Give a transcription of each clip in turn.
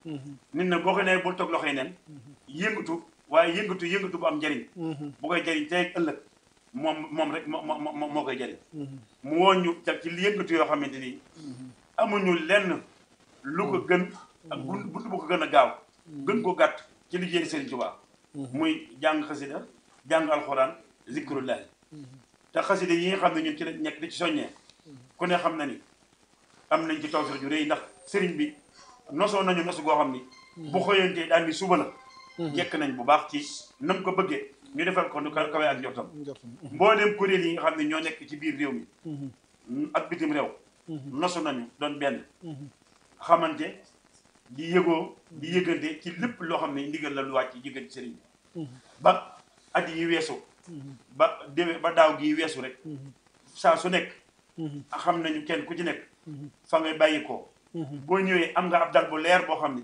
nit nag boo ko nee bul toog loxo yi neen yëngatu waaye yëngatu yëngatu bu am njëriñ bu koy jëriñ tey ak ëllëg moom moom rek moo moo moo koy jëriñ mu woon ñu jag ci yëngatu yoo xamante ni amuñu lenn lu ko gën ak bunt bunt bu ko gën a gaaw gën ko gàtt ci liggéey Serigne Touba muy jàng xasida jàng alxuraan zikrullahi te xasida yi nga xam ne ñun ci la nekk di ci soññee ku ne xam na ni am nañ ci tawfeex ju rëy ndax sëriñ bi nosoo nañu nosu goo xam ni bu xëyantee daal ni suba la jekk nañ bu baax ci nam ko bëggee ñu defal ko nu kawe ak njortam mbooleem kuréel yi nga xam ne ñoo nekk ci biir réew mi ak bitim réew nosu nañu doon benn xamante di yëgoo di yëgante ci lépp loo xam ne ndigal la lu wàcc yëgante sëriñ bi ba at yi weesu ba déwé ba daaw gi weesu rek saa su nekk xam nañu kenn ku ci nekk fa ngay bàyyi ko boo ñëwee am nga ab dal bu leer boo xam ni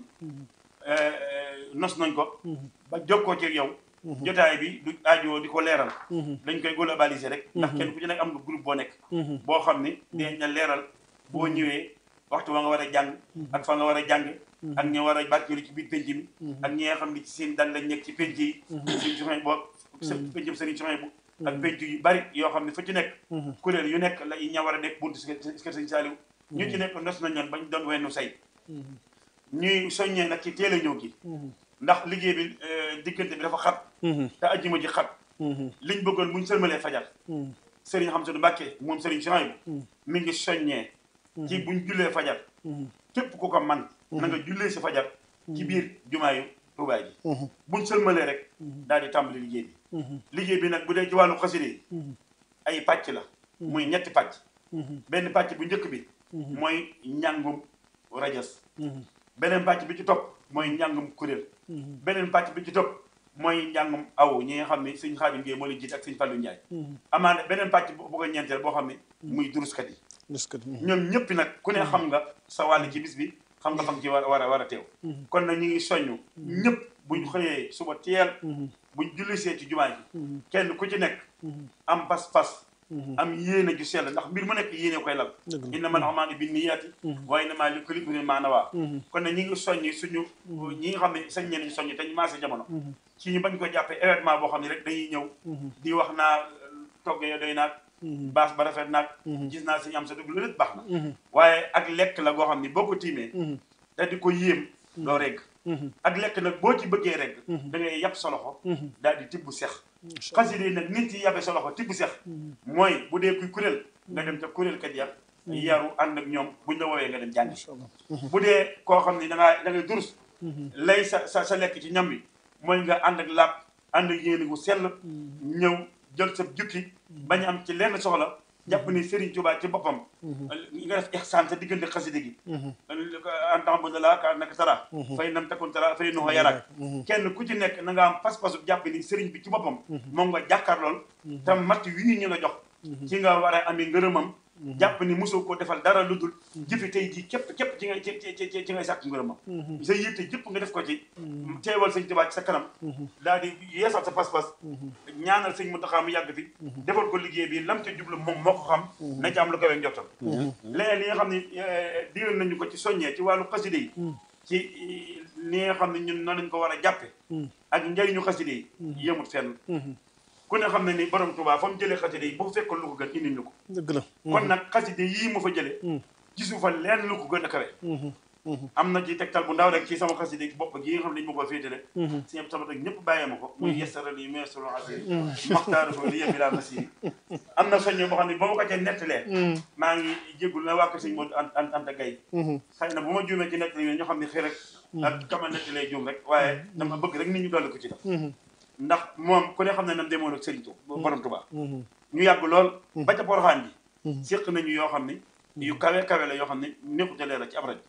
nos nañ ko ba jokkoo ci yow jotaay bi du aajoo di ko leeral dañ koy globaliser rek ndax kenn ku ci nekk am nga groupe boo nekk boo xam ni dinañ la leeral boo ñëwee waxtu wa nga war a jàng ak fa nga war a jànge ak ñi war a barkeelu ci biir penc mi ak ñi nga xam ni ci seen dal lañ nekk ci penc yi sëriñ soxna boo pencum sëriñ soxna bu ak penc yu bari yoo xam ne fu ci nekk kuréel yu nekk la ña war a nekk buntu kër sëriñ Saaliw ñu ci nekk nos nañ leen bañ doon wennu say ñuy soññee nag ci teel a ñëw gi ndax liggéey bi diggante bi dafa xat te ajjuma ji xat liñ bëggoon buñ sëlmalee fajar sëriñ xam sunu Mbàkke moom sëriñ soxna bu mi ngi soññee ci buñ jullee fajar képp ku ko man na nga jullee si fajar ci biir jumaayu Tuubaa ji buñ sëlmalee rek daal di tàmbali liggéey bi liggéey bi nag bu dee ci wàllu xasida yi ay pàcc la muy ñetti pàcc benn pàcc bu njëkk bi mooy njàngum rajas beneen pàcc bi ci topp mooy njàngum kuréel beneen pàcc bi ci topp mooy njàngum aw ñi nga xam ne sëñ Xaadim Géey moo leen jiite ak sëñ Fallu Njaay amaana beneen pàcc bu ko ñeenteel boo xam ne muy duruskat yi ñoom ñëpp nag ku ne xam nga sa wàll ci bis bi xam nga fam ci war war a war a teew kon nag ñu ngi soññu ñëpp buñ xëyee suba teel buñ jullisee ci jumaa ji kenn ku ci nekk am pas-pas am yéene ju sell ndax mbir mu nekk yéene koy lal innamal a'maalu binniyaati wa innamaa likulli imri'in maa nawaa kon nag ñi ngi soññi suñu ñi nga xam ne sañ ñeneen soññi te ñu maase jamono ci ñu bañ ko jàppee événement boo xam ne rek dañuy ñëw di wax naa togg yo doy naag baas ba rafet naag gis naa suñu am sa dugg lu lépp baax na waaye ak lekk la goo xam ne boo ko tiimee te di ko yéem doo regg ak lekk nag boo ci bëggee regg da ngay yàpp sa loxo daal di tibb sex xasida yi nag nit yi yabe sa loxo tibb sex mooy bu dee kuy kuréel nga dem ca kuréel kat ya yaru ànd ak ñoom buñ la woowee nga dem jàngi bu dee koo xam ne da ngaa da ngay durus lay sa sa sa lekk ci ñam bi mooy nga ànd ak laab ànd ak yéene gu sell ñëw jël sa jukki bañ am ci lenn soxla jàpp ni Serigne Touba ci boppam nga def ihsaan sa diggante xasida gi en temps bu ne laa ka nag tara fay nam takun tara fay noxo yaraak kenn ku ci nekk na nga am pas-pasu jàpp ni Serigne bi ci boppam moom nga jàkkaarlool te matt wii ñu la jox ci nga war a amee ngërëmam jàpp ni mosoo ko defal dara lu dul jëfi tey jii képp képp ci ngay ci ci ci ngay sàkk ngërëmam sa yitte jëpp nga def ko ci teewal sëñ Tuubaa ci sa kanam daal di yeesal sa pas-pas ñaanal sëñ Muntaxa mu yàgg fi defal ko liggéey bi lam ca jublu moom moo ko xam na ci am lu kawe njottam leneen li nga xam ne digal nañu ko ci soññee ci wàllu xaside yi ci li nga xam ne ñun noonu lañ ko war a jàppe ak njëriñu xaside yi yemut fenn ku ne xam ne ni borom Tuubaa fa mu jëlee xaside yi bu fekkoon lu ko gën indi ñu ko dëgg la kon nag xaside yii mu fa jëlee gisu fa leen lu ko gën a kawe am na ci tegtal bu ndaw rek ci sama xaside bopp gi nga xam ne dañu ma ko féetale si ñëpp sama rek ñëpp bàyyee ma ko muy yestaral yi meesul asiri maxtaaru ko li yëbi laa masiri am na soñño boo xam ne ba ma ko ca nettalee maa ngi jégul na wàkk sëñ moo an anta gay xëy na bu ma juumee ci nettali ñoo xam ne xëy rek ak kama nettalee juum rek waaye dama bëgg rek nit ñu dolli ko ci def ndax moom ku ne xam ne nam demoon ak Serigne Touba borom Touba ñu yàgg lool ba ca Poroxaan ji séq nañu yoo xam ne yu kawe kawe la yoo xam ne nekkute leer la ci ab rajo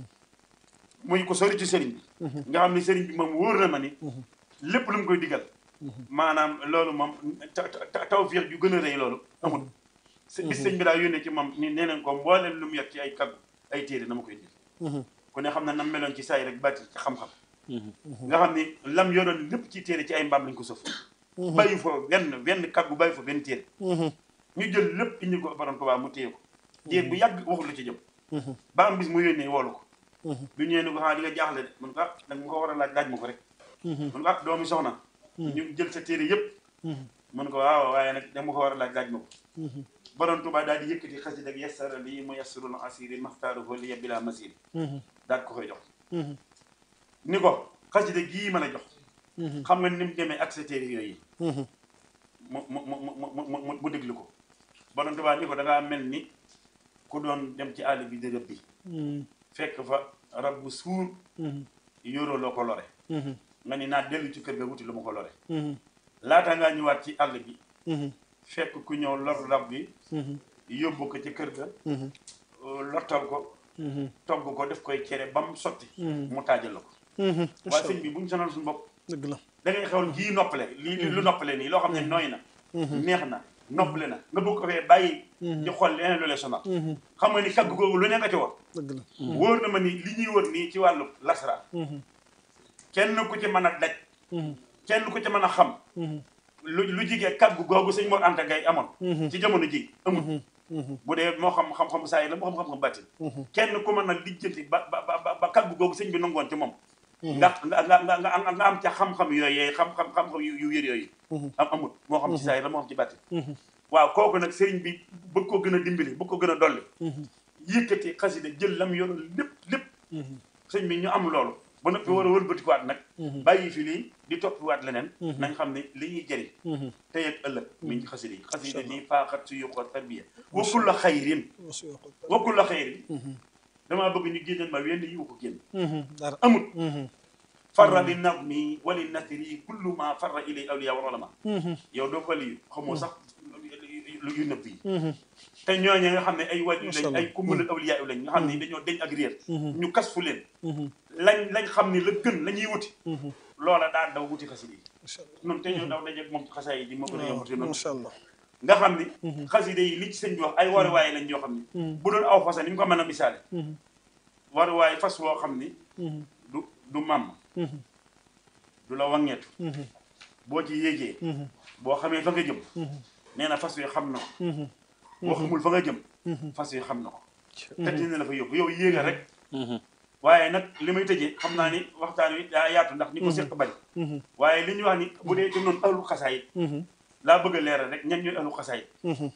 muy ko sori ci Serigne bi nga xam ne Serigne bi moom wóor na ma ni lépp lu mu koy digal maanaam loolu moom tawfiix ju gën a rëy loolu amul bis sëñ bi daa yónnee ci moom ni nee nañ ko mbooleen lu mu yegg ci ay kaggu ay téere na ma koy dil ku ne xam ne nam meloon ci saay rek bàtti ci xam-xam nga xam ni lam yoroon lépp ci téere ci ay mbaam lañ ko sëf bàyyi fa benn benn kàggu bàyyi fa benn téere ñu jël lépp indi ko borom Tuubaa mu téye ko téye bu yàgg waxul la ci jëm ba am bis mu yónnee woolu ko bi ñëwee ni ko xanaa di nga jaaxle de mun ko ah da nga ma ko war a laaj laaj ma ko rek mun ko ah doomi soxna ñu jël sa téere yëpp mun ko waaw waaye nag da nga ma ko war a laaj laaj ma ko borom Tuubaa daal di yëkkati xasida ak yassara lii mu yassirul asiri maxtaaruhu li bila masiri daal ko koy jox ni ko xasida gii ma la jox xam nga ni mu demee ak sa téere yooyu mu mu mu mu mu mu déglu ko borom Tuubaa ni ko da ngaa mel ni ku doon dem ci àll bi di rëbb bi fekk fa rab bu suur yoroo loo ko lore nga ni naa dellu ci kër ga wuti lu ma ko lore laata ngaa ñëwaat ci àll bi fekk ku ñëw lor rab bi yóbbu ko ci kër ga lottal ko togg ko def koy cere ba mu sotti mu taajal la ko waaye sëñ bi bu ñu sonal suñu bopp dëgg la da ngay xewal jii noppale lii lu noppale nii loo xam ne nooy na neex na noppale na nga bëgg ko fee bàyyi di xool leneen lu lay sonal xam nga ni kagg googu lu ne nga ci war dëgg la wóor na ma ni li ñuy wër nii ci wàllu lasra kenn ku ci mën a daj kenn ku ci mën a xam lu lu jigee kagg googu sëñ Mor Anta Gaye amoon ci jamono ji amul bu dee moo xam xam-xam saa yi la moo xam xam-xam bàttin kenn ku mën a lijjanti ba ba ba ba kagg googu sëñ bi nangoon ci moom nga nga nga nga nga am ca xam-xam yooyu xam-xam xam-xam yu yu wér yooyu am amut moo xam ci saa yi la moo xam ci bàttin waaw kooku nag sëriñ bi bëgg ko gën a dimbali bëgg ko gën a dolli yëkkati xasida jël lam yoroon lépp lépp sëñ bi ñu am loolu ba noppi war a wëlbatikuwaat nag bàyyi fi lii di toppiwaat leneen nañ xam ne li ñuy jëriñ tey ak ëllëg mi ngi ci xasida yi xasida nii faaxat su yokkoot tarbiya wakkul la xayrin wakkul la xayrin damaa bëgg ñu génneel ma wenn yiwu ko génn dara amut farra li nagmi wali nasri kullu ma farra ilay awliya wal ulama yow doo waliyu xamoo sax lu yu nëbb yi te ñooñu nga xam ne ay waliyu lañ ay kumbalal awliya lañ nga xam ne dañoo deñ ak réer ñu kas fu leen lañ lañ xam ne la gën la ñuy wuti loola daa daw wuti xasida yi noonu te ñoo daw dajeeg moom ci xasaay yi di ma gën a yombate noonu macha allah nga xam ni xasida yi li ci sëñ bi wax ay waruwaay lañ yoo xam ni bu doon aw fasa ni ñu ko mën a misaale waruwaay fas woo xam ni du du màmm du la wangeetu boo ci yéegee boo xamee fa nga jëm nee na fas wi xam na ko boo xamul fa nga jëm fas wi xam na ko te dina la fa yóbbu yow yéega rek waaye nag li may tëjee xam naa ni waxtaan wi daa yaatu ndax ni ko séq bari waaye li ñu wax ni bu dee dem noonu ahlu xasaayit laa bëgg a leeral rek ñan ñooy ahlu xasaayit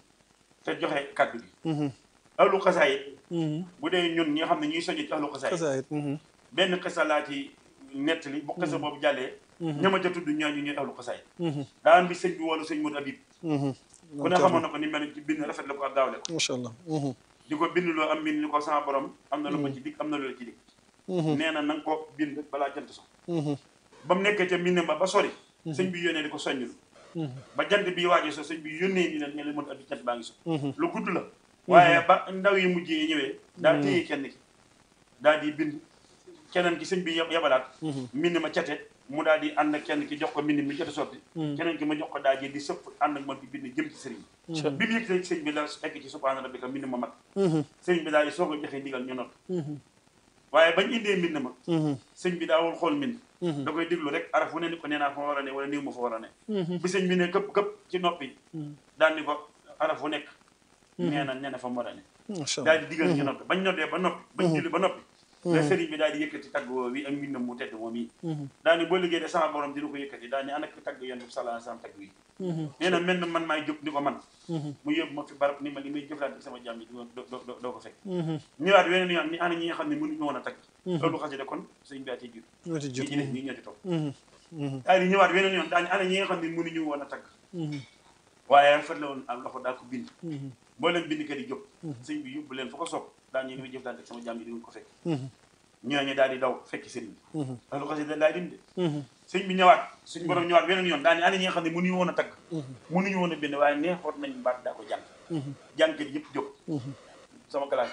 te joxe kàddu gi ahlu xasaayit bu dee ñun ñi nga xam ne ñuy soññ ci ahlu xasaayit xasaayit benn xisa laa ci nettali bu xisa boobu jàllee ñama ca tudd ñooñu ñooy ahlu xasaayit daan bi sëñ bi woolu sëñ Modou Habib ku ne xamoon na ko ni mel ci bind rafet la ko ak daawle ko macha allah di ko bind loo am bind ni ko sama borom am na lu ma ci dig am na lu la ci dig nee na na nga ko bind balaa jant so ba mu nekkee ca mbind ma ba sori sëñ bi yónnee di ko soññul ba jant bi waaje so sëñ bi yónnee ni leen ne la mën abi jant baa ngi so lu gudd la waaye ba ndaw yi mujjee ñëwee daa téye kenn ki daal di bind keneen ki sëñ bi yabalaat mbind ma cate mu daal di ànd ak kenn ki jox ko mbind mi jot a sotti keneen ki ma jox ko daal di sëpp ànd ak moom di bind jëm ci sëriñ bi bi mu yëg sëñ bi la egg ci subhaana rabbika mbind ma mat sëriñ bi daal di soog a joxe ndigal ñu not waaye bañ indee mbind ma sëñ bi daawul xool mbind da koy déglu rek araf wu ne ni ko nee naa fa ma war a ne wala néew ma fa war a ne bi sëñ bi ne këpp këpp ci noppi daal ni ko araf wu nekk nee na nee na fa mu war a ne daal di digal ñu noppi bañ noddee ba noppi bañ julli ba noppi la sëriñ bi daal di yëkkati tagg woo wi ak mbindam mu tedd moom yi daal ni boo liggéey de sama borom dina ko yëkkati daal ni ana ko tagg yoon bi sallallahu alayhi wasallam tagg wi nee na mel na man maay jóg ni ko man mu yóbbu ma fi barab ni ma li may jëflante sama jàmm yi doo doo ko fekk ñëwaat weneen yoon ni ana ñi nga xam ne mënuñu woon a tagg loolu xasida kon sëriñ bi daa ciy jur ñoo ci ñi ci jot def ñi ñoo ci topp daal di ñëwaat weneen yoon daal ni ana ñi nga xam ne mënuñu woon a tagg waaye rafet la woon ak loxo daa ko bind boo leen bind kat yi jóg sëñ bi yóbbu leen fa ko soog daal ñu ngi may jëflante ak sama jàmm yi di ko fekk ñooñu daal di daw fekki sëriñ bi loolu xasida daal di dim de sëñ bi ñëwaat suñ borom ñëwaat weneen yoon daal ni ana ñi nga xam ne mënuñu woon a tagg mënuñu woon a bind waaye neexoot nañ baat daa ko jàng jàngkat yëpp jóg sama classe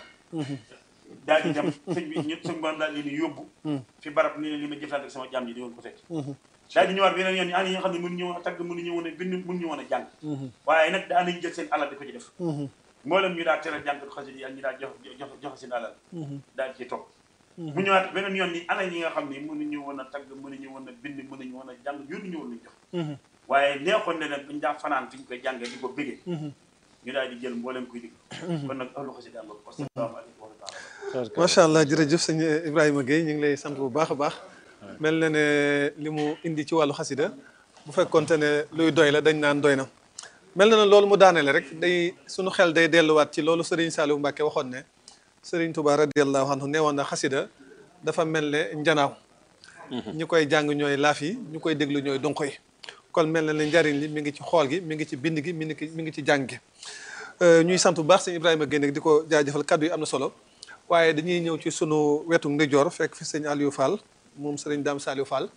daal di dem sëñ bi ñëpp suñ borom daal di leen yóbbu fi barab ni leen li ma jëflante ak sama jàmm yi di ko fekk daal di ñëwaat weneen yoon ni ana ñi nga xam ne mënuñu woon a tagg mënuñu woon a bind mënuñu woon a jàng waaye nag daa nañ jël seen alal di ko ci def mboolem ñu daal tere jàngkat xasida yi ak ñu daal jox jox joxe seen alal daal ci topp mu ñëwaat beneen yoon ni ana ñi nga xam ne mënuñu woon a tagg mënuñu woon a bind mënuñu woon a jàng yoruñu woon luñ jox waaye neexoon ne nag dañ daa fanaan fi ñu koy jàngee di ko bëggee ñu daal di jël mboolem kuy digg kon nag ahlu xasida nga ko asalaamaaleykum wa rahmatulah macha allah jërëjëf sëñ Ibrahima Gueye ñu ngi lay sant bu baax a baax mel na ne li mu indi ci wàllu xasida bu fekkonte ne luy doy la dañ naan doy na mel na ne loolu mu daaneele rek day sunu xel day delluwaat ci loolu Serigne Saliou Mbacke waxoon ne Serigne Touba radiallahu anhu nee woon na xasida dafa mel ne njanaaw ñi koy jàng ñooy laaf yi ñu koy déglu ñooy donko yi kon mel na ne njariñ li mi ngi ci xool gi mi ngi ci bind gi mi ngi mi ngi ci jàng gi ñuy sant bu baax sëñ Ibrahima Gueye di ko jaajëfal kaddu yi am na solo waaye dañuy ñëw ci sunu wetu ndijoor fekk fi sëñ Aliou Fall moom sëriñ Dame Saliou Fall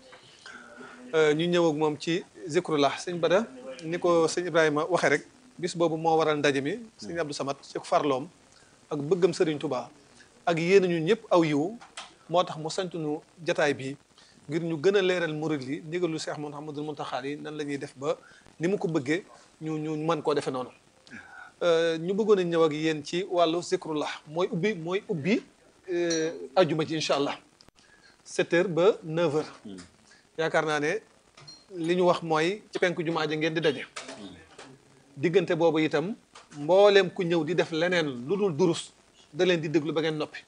ñu ñëw ak moom ci zikrullah sëñ Bada ni ko sëñ Ibrahima waxee rek bis boobu moo waral ndaje mi sëñ Abdou Samad ci farloom ak bëggam sëriñ Touba ak yéen ñu ñëpp aw yiw moo tax mu santuñu jataay bi ngir ñu gën a leeral murid yi ndigalu Cheikh Mouhamadul Mountakha yi nan la ñuy def ba ni mu ko bëggee ñu ñu mën koo defee noonu ñu bëggoon a ñëw ak yéen ci wàllu zikrullah mooy ubbi mooy ubbi ajuma ji incha allah 7 heures ba 9 heures yaakaar naa ne li ñu wax mooy ci penku jumaa ja ngeen di daje diggante boobu itam mbooleem ku ñëw di def leneen lu dul durus da leen di déglu ba ngeen noppi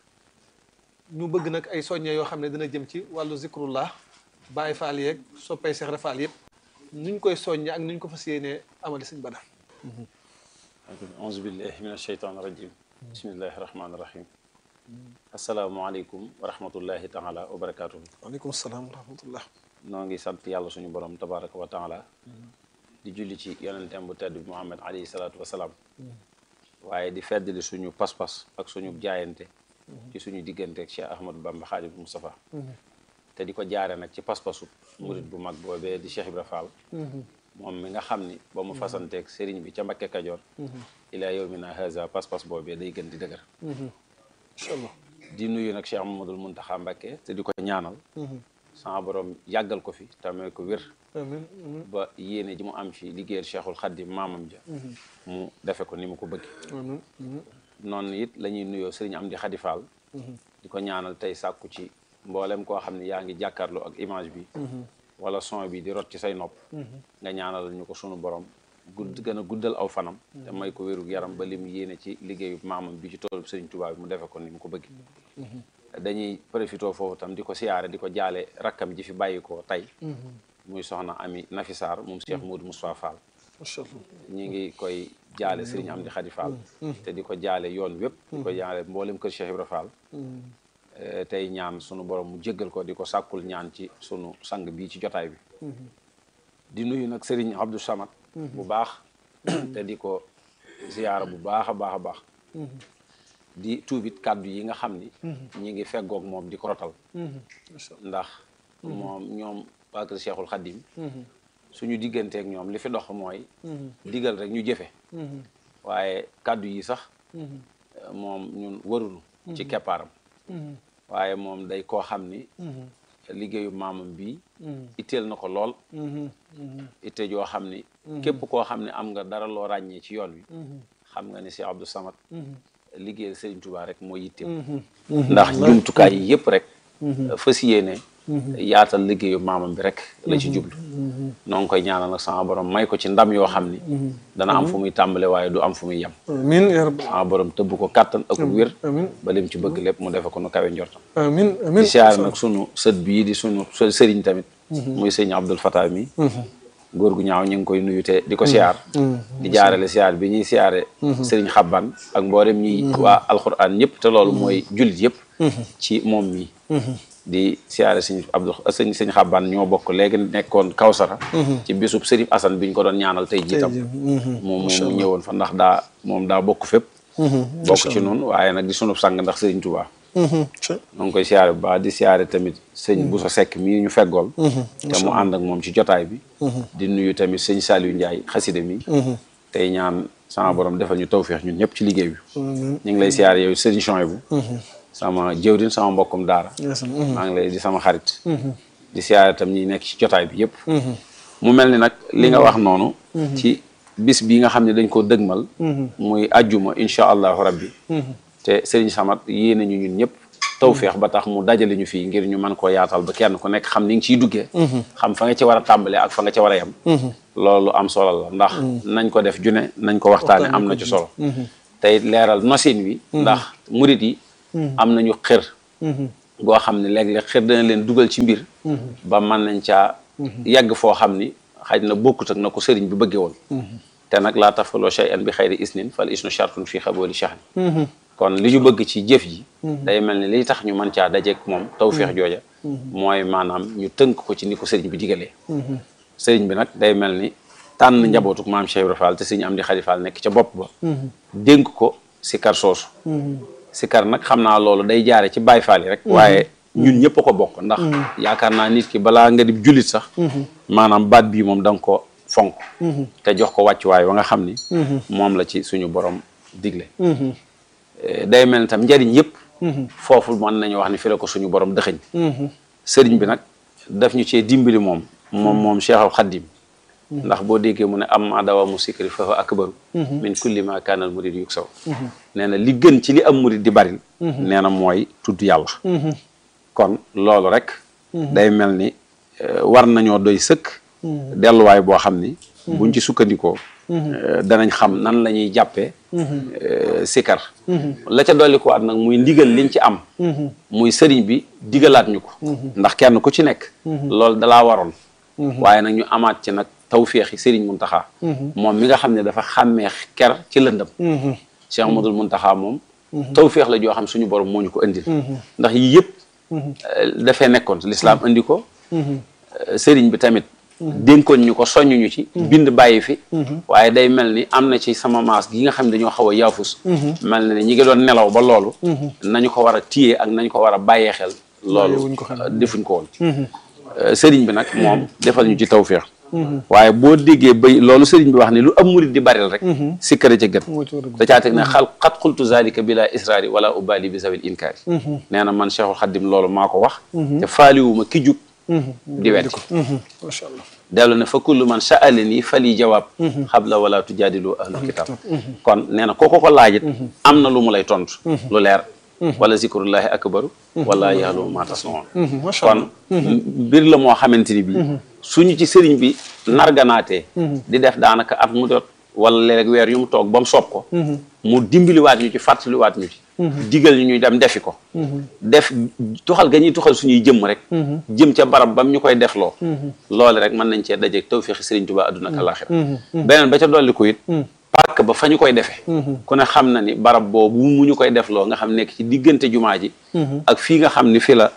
ñu bëgg nag ay soññe yoo xam ne dina jëm ci wàllu zikrullah bàyyi faal yeeg soppay seex faal yëpp nuñ koy soññe ak nuñ ko fas yéenee amali sëñ Bada auzu billahi min asheytaan rajim bismillahi rahmaani rahim asalaamualeykum wa rahmatullahi taala wa barakatuhu waaleykum salaam wa rahmatullah noo ngi sant yàlla suñu borom tabaraka wa taala di julli ci yonentem bu tedd bi muhammad alayhi salaatu wasalaam waaye di feddali suñu pas-pas ak suñu jaayante ci suñu digganteeg Cheikh Ahmadou Bamba Xaadimu Mustafa te di ko jaare nag ci pas-pasu murit bu mag boobee di Cheikh Ibra Fall moom mi nga xam ni ba mu fasanteeg sëriñ bi ca Mbakke Kajoor ilaa yawmina haza pas-pas boobee day gën di dëgër incha allah di nuyu nag Cheikh Mamadul Muntaxa Mbakke te di ko ñaanal sama borom yàggal ko fi tamee ko wér amiin ba yéene ji mu am ci liggéeyal Cheikhul Xaddim maamam ja mu defe ko ni mu ko bëgg amiin noonu it la ñuy nuyoo sëriñ Amdi Xadi Fall di ko ñaanal tey sàkku ci mboolem koo xam ne yaa ngi jàkkaarloo ak image bi wala son bi di rot ci say nopp nga ñaanal ñu ko sunu borom gudd gën a guddal aw fanam te may ko wérug yaram ba lim yéene ci liggéeyu maamam bi ci toolub sëriñ Tuubaa bi mu defe ko ni mu ko bëgg dañuy profité foofu tam di ko siyaare di ko jaale rakkam ji fi bàyyi ko tey muy soxna ami Nafi Sarr moom Cheikh Modou Moustapha Fall macha allah ñi ngi koy jaale sëriñ Amdi Xadi Fall te di ko jaale yoon wépp di ko jaale mboolem kër Cheikh Ibra Fall tey ñaan sunu borom mu jéggal ko di ko sàkkul ñaan ci sunu sang bii ci jotaay bi di nuyu nag sëriñ Abdou Samad bu baax te di ko ziyaara bu baax a baax a baax di tuubit kàddu yi nga xam ni ñi ngi feggoog moom di ko rotal ndax moom ñoom waa kër Cheikhul Khadim suñu digganteeg ñoom li fi dox mooy digal rek ñu jëfe waaye kàddu yi sax moom ñun warunu ci keppaaram waaye moom day koo xam ni liggéeyu maamam bi itteel na ko lool itte joo xam ni képp koo xam ne am nga dara loo ràññee ci yoon wi xam nga ni si Abdou Samad liggéeyal Serigne Touba rek moo yitteem ndax jumtukaay yi yëpp rek fas yéene yaatal liggéeyu maamam bi rek la ci jublu noo ngi koy ñaanal nag sama borom may ko ci ndam yoo xam ni dana am fu muy tàmbale waaye du am fu muy yem amiin yaa rabbi sama borom tëbb ko kàttan ak wér amiin ba lim ci bëgg lépp mu defe ko nu kawe njortam amiin amiin di siyaare nag sunu sët bii di sunu sëriñ tamit muy sëriñ Abdul Fatah mi góor gu ñaaw ñu ngi koy nuyu te di ko siyaar di jaarale siyaar bi ñuy siyaare sëriñ xabban ak mboolem ñuy waa alxuraan ñëpp te loolu mooy jullit yëpp ci moom mi di siyaare sëñ Abdou sëñ sëñ xabban ñoo bokk léegi nekkoon Kawsara ci bisub sëriñ Asan bi ñu ko doon ñaanal tey jiitam moom moom mu ñëwoon fa ndax daa moom daa bokk fépp bokk ci noonu waaye nag di sunub sang ndax sëriñ Tuubaa ñoo ngi koy siyaare bu baax di siyaare tamit sëñ Bousso Seck mii ñu feggool te mu ànd ak moom ci jotaay bi di nuyu tamit sëñ Saliou Ndiaye xaside mi tey ñaan sama borom defal ñu tawféex ñun ñëpp ci liggéey bi ñu ngi lay siyaare yow sëñ Chouaïbou sama jëwrin sama mbokkum daara maa ngi lay di sama xarit di siyaare tam ñi nekk ci jotaay bi yëpp mu mel ni nag li nga wax noonu ci bis bi nga xam ne dañ ko dëgmal muy ajjuma incha allahu rabbi te Serigne Samad yéene ñu ñun ñëpp tawféex ba tax mu dajale ñu fii ngir ñu mën koo yaatal ba kenn ku nekk xam ni nga ciy duggee xam fa nga ci war a tàmbalee ak fa nga ci war a yem loolu am solo la ndax nañ ko def june nañ ko waxtaane am na ci solo tey leeral nosin wi ndax murit yi am nañu xër goo xam ne léeg-léeg xër dana leen dugal ci mbir ba mën nañ caa yàgg foo xam ni xaj na bokkut ak na ko sëriñ bi bëggee woon te nag laa tafaloo shay'an bi xayri isnin fal isnu shartun fi xabooli shahni kon li ñu bëgg ci jëf ji day mel ni li tax ñu mën caa dajeeg moom tawféex jooja mooy maanaam ñu tënk ko ci ni ko sëriñ bi digalee sëriñ bi nag day mel ni tànn njabootuk maam Cheikh Ibra Fall te sëriñ Amdi Xadi Fall nekk ca bopp ba dénk ko sikar soosu sikar nag xam naa loolu day jaare ci Baay Faal yi rek waaye ñun ñëpp a ko bokk ndax yaakaar naa nit ki balaa nga di jullit sax maanaam baat bii moom da nga ko fonk te jox ko wàccuwaay wa nga xam ni moom la ci suñu borom digle day mel ni tam njariñ yëpp foofu mën nañu wax ni fi la ko suñu borom dëxëñ sëriñ bi nag daf ñu cee dimbali moom moom moom Cheikhul Xaddim ndax boo déggee mu ne am ma dawa mu sikri fa fa akbaru min kulli ma kaanal murid yuk saw nee na li gën ci li am murid di baril nee na mooy tudd yàlla kon loolu rek day mel ni war nañoo doy sëkk delluwaay boo xam ni buñ ci sukkandikoo danañ xam nan la ñuy jàppee sikar la ca dolli ko at nag muy ndigal liñ ci am muy sëriñ bi digalaat ñu ko ndax kenn ku ci nekk loolu dalaa waroon waaye nag ñu amaat ci nag tawféexi sëriñ Muntaxa moom mi nga xam ne dafa xàmmee ker ci lëndëm Cheikh Amadul Muntaxa moom tawféex la joo xam suñu borom moo ñu ko indil ndax yii yëpp dafay nekkoon lislaam indi ko sëriñ bi tamit dénkoon ñu ko soññuñu ci bind bàyyi fi waaye day mel ni am na ci sama maas gi nga xam ne dañoo xaw a yaafus mel na ni ñi ngi doon nelaw ba loolu nañu ko war a téye ak nañu ko war a bàyyee xel loolu defuñ ko woon sëriñ bi nag moom defal ñu ci tawféex waaye boo déggee bay loolu sëriñ bi wax ne lu am murid di baril rek sikkara ca gën da caa teg ne xal xat xultu zalika bila israari wala ubali bi zawil inkaari nee na man Cheikhul Xaddim loolu maa ko wax te faaliwuma ki jug di wet macha allah dellu ne fa kullu man sa'alani fali jawaab xabla wala tujaadilu ahlu kitab kon nee na kooko ko laajit am na lu mu lay tontu lu leer wala zikrullahi akbaru wala ya'lamu ma tasnaun kon mbir la moo xamante ni bi suñu ci sëriñ bi narganaatee di def daanaka at mu jot wala léeg weer yu mu toog ba mu soob ko mu dimbaliwaat ñu ci fàttaliwaat ñu ci digal ñu ñuy dem defi ko def tuxal ga ñuy tuxal suñuy jëmm rek jëm ca barab bam ñu koy defloo loole rek mën nañ cee dajeeg tawféexi sëriñ Tuubaa adduna ak alaaxira beneen ba ca dolli ko it pàkk ba fa ñu koy defee ku ne xam na ni barab boobu mu ñu koy defloo nga xam nekk ci diggante jumaa ji ak fii nga xam ni fi la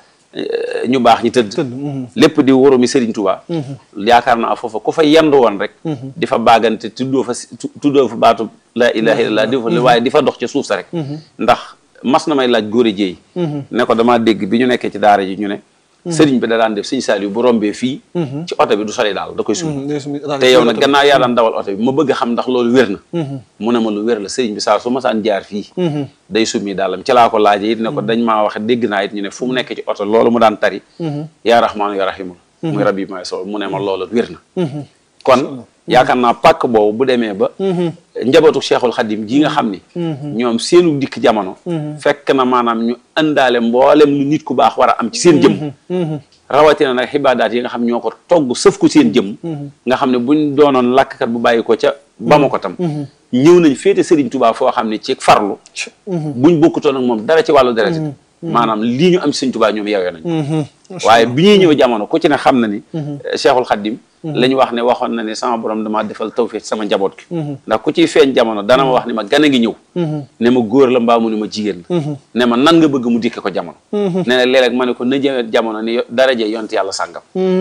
ñu baax ñi tëdd lépp di wóoromi Serigne Touba yaakaar naa foofa ku fa yendu woon rek di fa baagante tuddoo fa tuddoo fa baatu la ilaha illallah di fa waaye di fa dox ca suuf sa rek ndax mas na may laaj góor a jéey ne ko damaa dégg bi ñu nekkee ci daara ji ñu ne sëriñ bi da daan def sëñ Saliou bu rombee fii ci oto bi du soli daal da koy sumi te yow nag gannaaw yaa daan dawal oto bi ma bëgg a xam ndax loolu wér na mu ne ma lu wér la sëriñ bi saa su ma saan jaar fii day summi daalam ci laa ko laaje it ne ko dañ maa waxe dégg naa it ñu ne fu mu nekk ci oto loolu mu daan tari yaa rahmaanu yaa rahimu muy rabbi may sol mu ne ma loolu wér na kon yaakaar naa pàkk boobu bu demee ba njabootu cheikhul xadim ji nga xam ni ñoom seenu dikk jamono fekk na maanaam ñu àndaale mboolem lu nit ku baax war a am ci seen jëm rawatina nag xibaadaat yi nga xam ñoo ko togg sëf ko seen jëm nga xam ne buñ doonoon làkkkat bu bàyyi ko ca bama ko tam ñëw nañ féete Serigne Touba foo xam ne ci farlu buñ bokkutoon ak moom dara ci wàllu deret maanaam lii ñu am ci Serigne Touba ñoom yewee nañ waaye bi ñuy ñëw jamono ku ci ne xam na ni cheikhul xadim la ñu wax ne waxoon na ne sama borom damaa defal tawfiq sama njaboot gi ndax ku ciy feeñ jamono dana ma wax ni ma gan a ngi ñëw ne ma góor la mbaa mu ni ma jigéen la ne ma nan nga bëgg mu dikke ko jamono ne na léeg-léeg ma ne ko na jëwet jamono ni daraje yont yàlla sàngam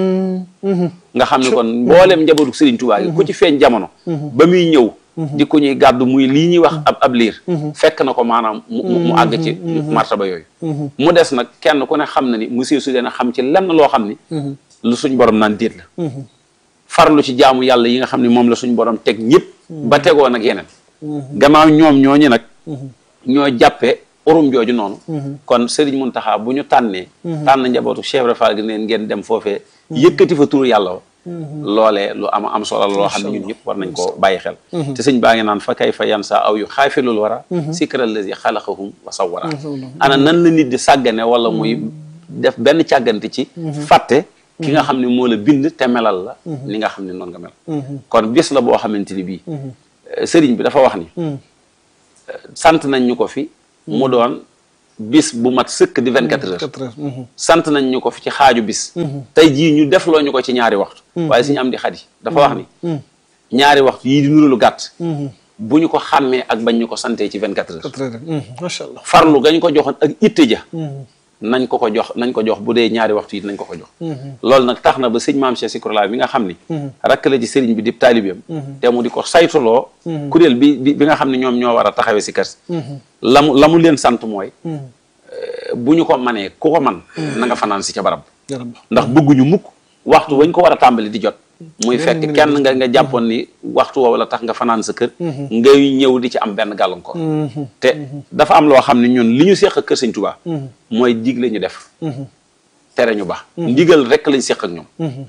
nga xam ne kon mbooleem njabootu Serigne Touba gi ku ci feeñ jamono ba muy ñëw di ko ñuy gàddu muy lii ñuy wax ab ab liir fekk na ko maanaam mu mu àgg ci martaba yooyu mu des nag kenn ku ne xam na ni monsieur su dee xam ci lenn loo xam ni lu suñ borom naan déet la farlu ci jaamu yàlla yi nga xam ne moom la suñ borom teg ñëpp ba tegoo nag yeneen gannaaw ñoom ñooñu nag ñoo jàppee urum jooju noonu kon Serigne Mountakha bu ñu tànnee tànn njabootu Cheikh Ibra Fall gi neen ngeen dem foofee yëkkati fa turu yàlla wa loolee lu am am solo la loo xam ne ñun ñëpp war nañ koo bàyyi xel te sëñ baa ngi naan fa kay fa yan sa aw yu xaafilul wara sikra lazi xalaqahum wa sawwara ana nan la nit di sàggane wala muy def benn càggante ci fàtte ki nga xam ne moo la bind te melal la li nga xam ne noonu nga mel kon bis la boo xamante ni bii sëriñ bi dafa wax ni sant nañ ñu ko fi mu doon bis bu mat sëkk di 24 heures quatre heures mhm. sant nañ ñu ko fi ci xaaju bis tey jii ñu defloo ñu ko ci ñaari waxtu waaye suñu am di xadi dafa wax ni ñaari waxtu yii di nuru lu gàtt bu ñu ko xàmmee ak bañ ñu ko santee ci 24 heures quatre heures mhm. macha allah farlu gañ ko joxoon ak itte ja nañ ko ko jox nañ ko jox bu dee ñaari waxtu yi nañ ko ko jox loolu nag tax na ba sëñ maam Cheikh Sikurla bi nga xam ni rakk la ci sëriñ bi di taalibeem te mu di ko saytuloo kuréel bi bi bi nga xam ne ñoom ñoo war a taxawee si kër si la mu la mu leen sant mooy euh, bu ñu ko manee ku ko man na nga fanaan si ca barab jarab ndax bëgguñu mukk waxtu wañ ko war a tàmbali di jot muy Benn fekk minute kenn nga nga jàppoon ni waxtu woowu la tax nga fanaan sa kër ngay ñëw di ci am benn gàllankoor te dafa am loo xam ne ñun li ñu seq ak kër Sëñ Tuubaa mooy digle ñu def tere ñu baax ndigal rek lañ seq ak ñoom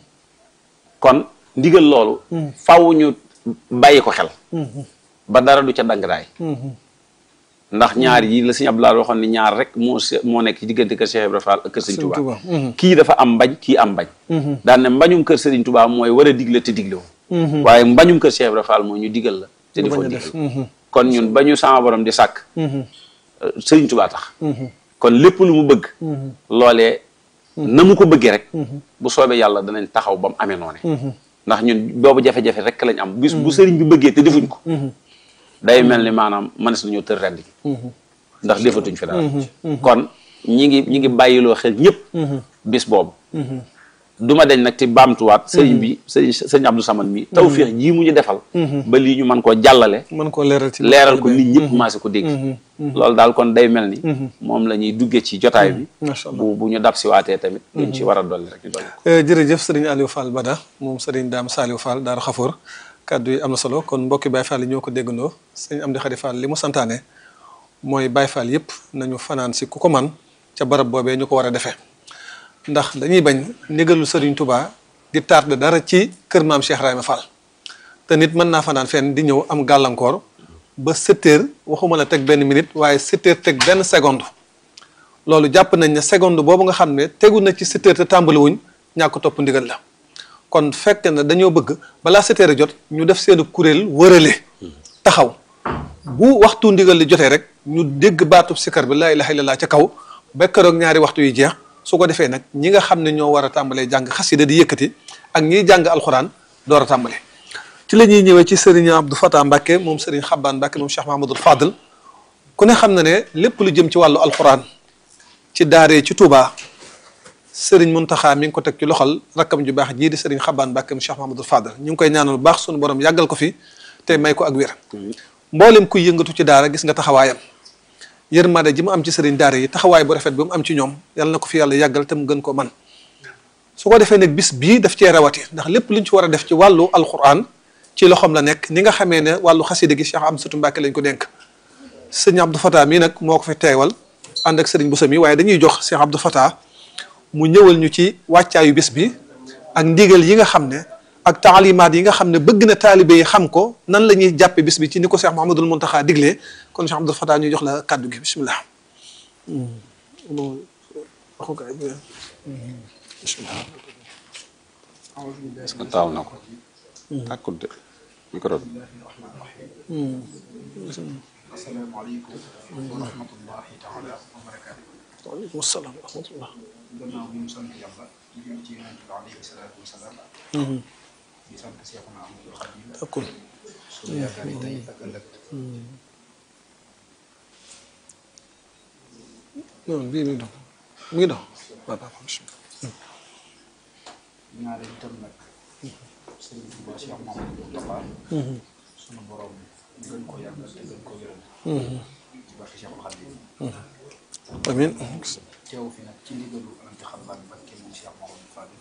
kon ndigal loolu faw ñu bàyyi ko xel ba dara du ca dangdaay ndax ñaar yi la Sëñ Abdoulaye waxoon ni ñaar rek moo se- moo nekk ci diggante kër Cheikh Ibrahima Fall ak kër Sëñ Sëñ Tuubaa Tuubaa, mhm. kii dafa am mbañ kii am mbañ daan ne mbañum kër Sëriñ Tuubaa mooy war a digle te digle wu waaye mbañum kër Cheikh Ibrahima Fall mooy ñu digal la te Nga defoo bañ a def. digal kon ñun ba ñu sama borom di sàkk euh, Sëriñ Tuubaa tax kon lépp lu mu bëgg loolee na mu ko bëggee rek bu soobee yàlla danañ taxaw ba mu amee noone ndax ñun boobu jafe-jafe rek lañ am bis bu sëriñ bi bëggee te defuñ ko day mel ni maanaam mënees nañoo tër rend gi ndax defatuñ fi dara kon ñi ngi ñi ngi bàyyiloo xel ñëpp bis boobu duma deñ nag ci baamtuwaat sëriñ bi sëriñ sëriñ Abdou Samad mi tawféex jii mu ñu defal ba lii ñu mën koo jàllale mën koo leeral ci leeral ko nit ñëpp maase ko dégg loolu daal kon day mel ni moom la ñuy duggee ci jotaay bi macha allah bu bu ñu dab si waatee tamit luñ ci war a dolli rek ñu dolli ko Eh, jërëjëf sëriñ Aliou Fall Bada moom sëriñ Daam Saliou Fall Daaru Xafoor kàddu yi am na solo kon mbokki Baye Fall yi ñoo ko déggandoo sëriñ Amdi Xadi Fall li mu santaane mooy Baye Fall yëpp nañu fanaan si ku ko man ca barab boobee ñu ko war a defee ndax dañuy bañ ndigalul sëriñ Touba di tardé dara ci kër maam Cheikh Rahima Fall te nit mën naa fanaan fenn di ñëw am gàllankoor ba sept heures waxuma la teg benn minute waaye sept heures teg benn seconde loolu jàpp nañ ne seconde boobu nga xam ne tegu na ci sept heures te tàmbaliwuñ ñàkk topp ndigal la kon fekk na dañoo bëgg balaa sept heures jot ñu def seen kuréel wërale taxaw bu waxtu ndigal li jotee rek ñu dégg baatub sikar bi laa ilaha illallah ca kaw ba keroog ñaari waxtu yi jeex su ko defee nag ñi nga xam ne ñoo war a tàmbalee jàng xasida di yëkkati ak ñiy jàng alxuraan door a tàmbale ci la ñuy ñëwee ci Serigne Abdou Fatah Mbacke moom Serigne Xabbaan Mbacke moom Cheikh Mahamadul Fadl ku ne xam na ne lépp lu jëm ci wàllu alxuraan ci daaree ci Touba Serigne Mountakha mi ngi ko teg ci loxol rakkam ju baax jii di Serigne Xabbaan Mbacke moom Cheikh Mahamadul Fadl ñu ngi koy ñaanal bu baax sunu borom yàggal ko fi te may ko ak wér mboolem kuy yëngatu ci daara gis nga taxawaayam yërmande ji mu am ci sëriñ daara yi taxawaay bu rafet bi mu am ci ñoom yàlla na ko fi yàlla yàggal te mu gën ko man su ko defee nag bis bii daf cee rawati ndax lépp luñ ci war a def ci wàllu alquran ci loxoom la nekk ni nga xamee ne wàllu xasida gi Cheikh Amsatou Mbacke lañ ko dénk sëñ Abdou Fatah mii nag moo ko fi teewal ànd ak sëriñ Boussa mi waaye dañuy jox Cheikh Abdou Fatah mu ñëwal ñu ci wàccaayu bis bi ak ndigal yi nga xam ne ak taalimaat yi nga xam ne bëgg na taalibe yi xam ko nan la ñuy jàppe bis bi ci ni ko Cheikh Mouhamadoul Mountakha diglee kon Cheikh Abdou Fatah ñu jox la kàddu gi bisimilah. est-ce que taaw na ko tàkkut de micro bi asalaamaaleykum wa rahmatullahi taala wa barakaatu waaleykum salaam wa rahmatullah. gannaaw bi ñu sant yàlla di julli ci yonent bi alayhi salaatu wa salaam di sant Seexuna Ahmadul Xadim d'accord. suñu yaakaar yi tey ak ëllëg non bii mi ngi dox mi ngi dox waaw waaw bisimilah. ñaareel itam nag Sëriñ Tuubaa Cheikh Mamadou Moustapha suñu borom gën ko yàggal te gën ko wéral ci barke Cheikhul Xadim amiin. teew fi nag ci ndigalu Alaaji Xabbaan Mbakke moom Cheikh Mamadou Fadil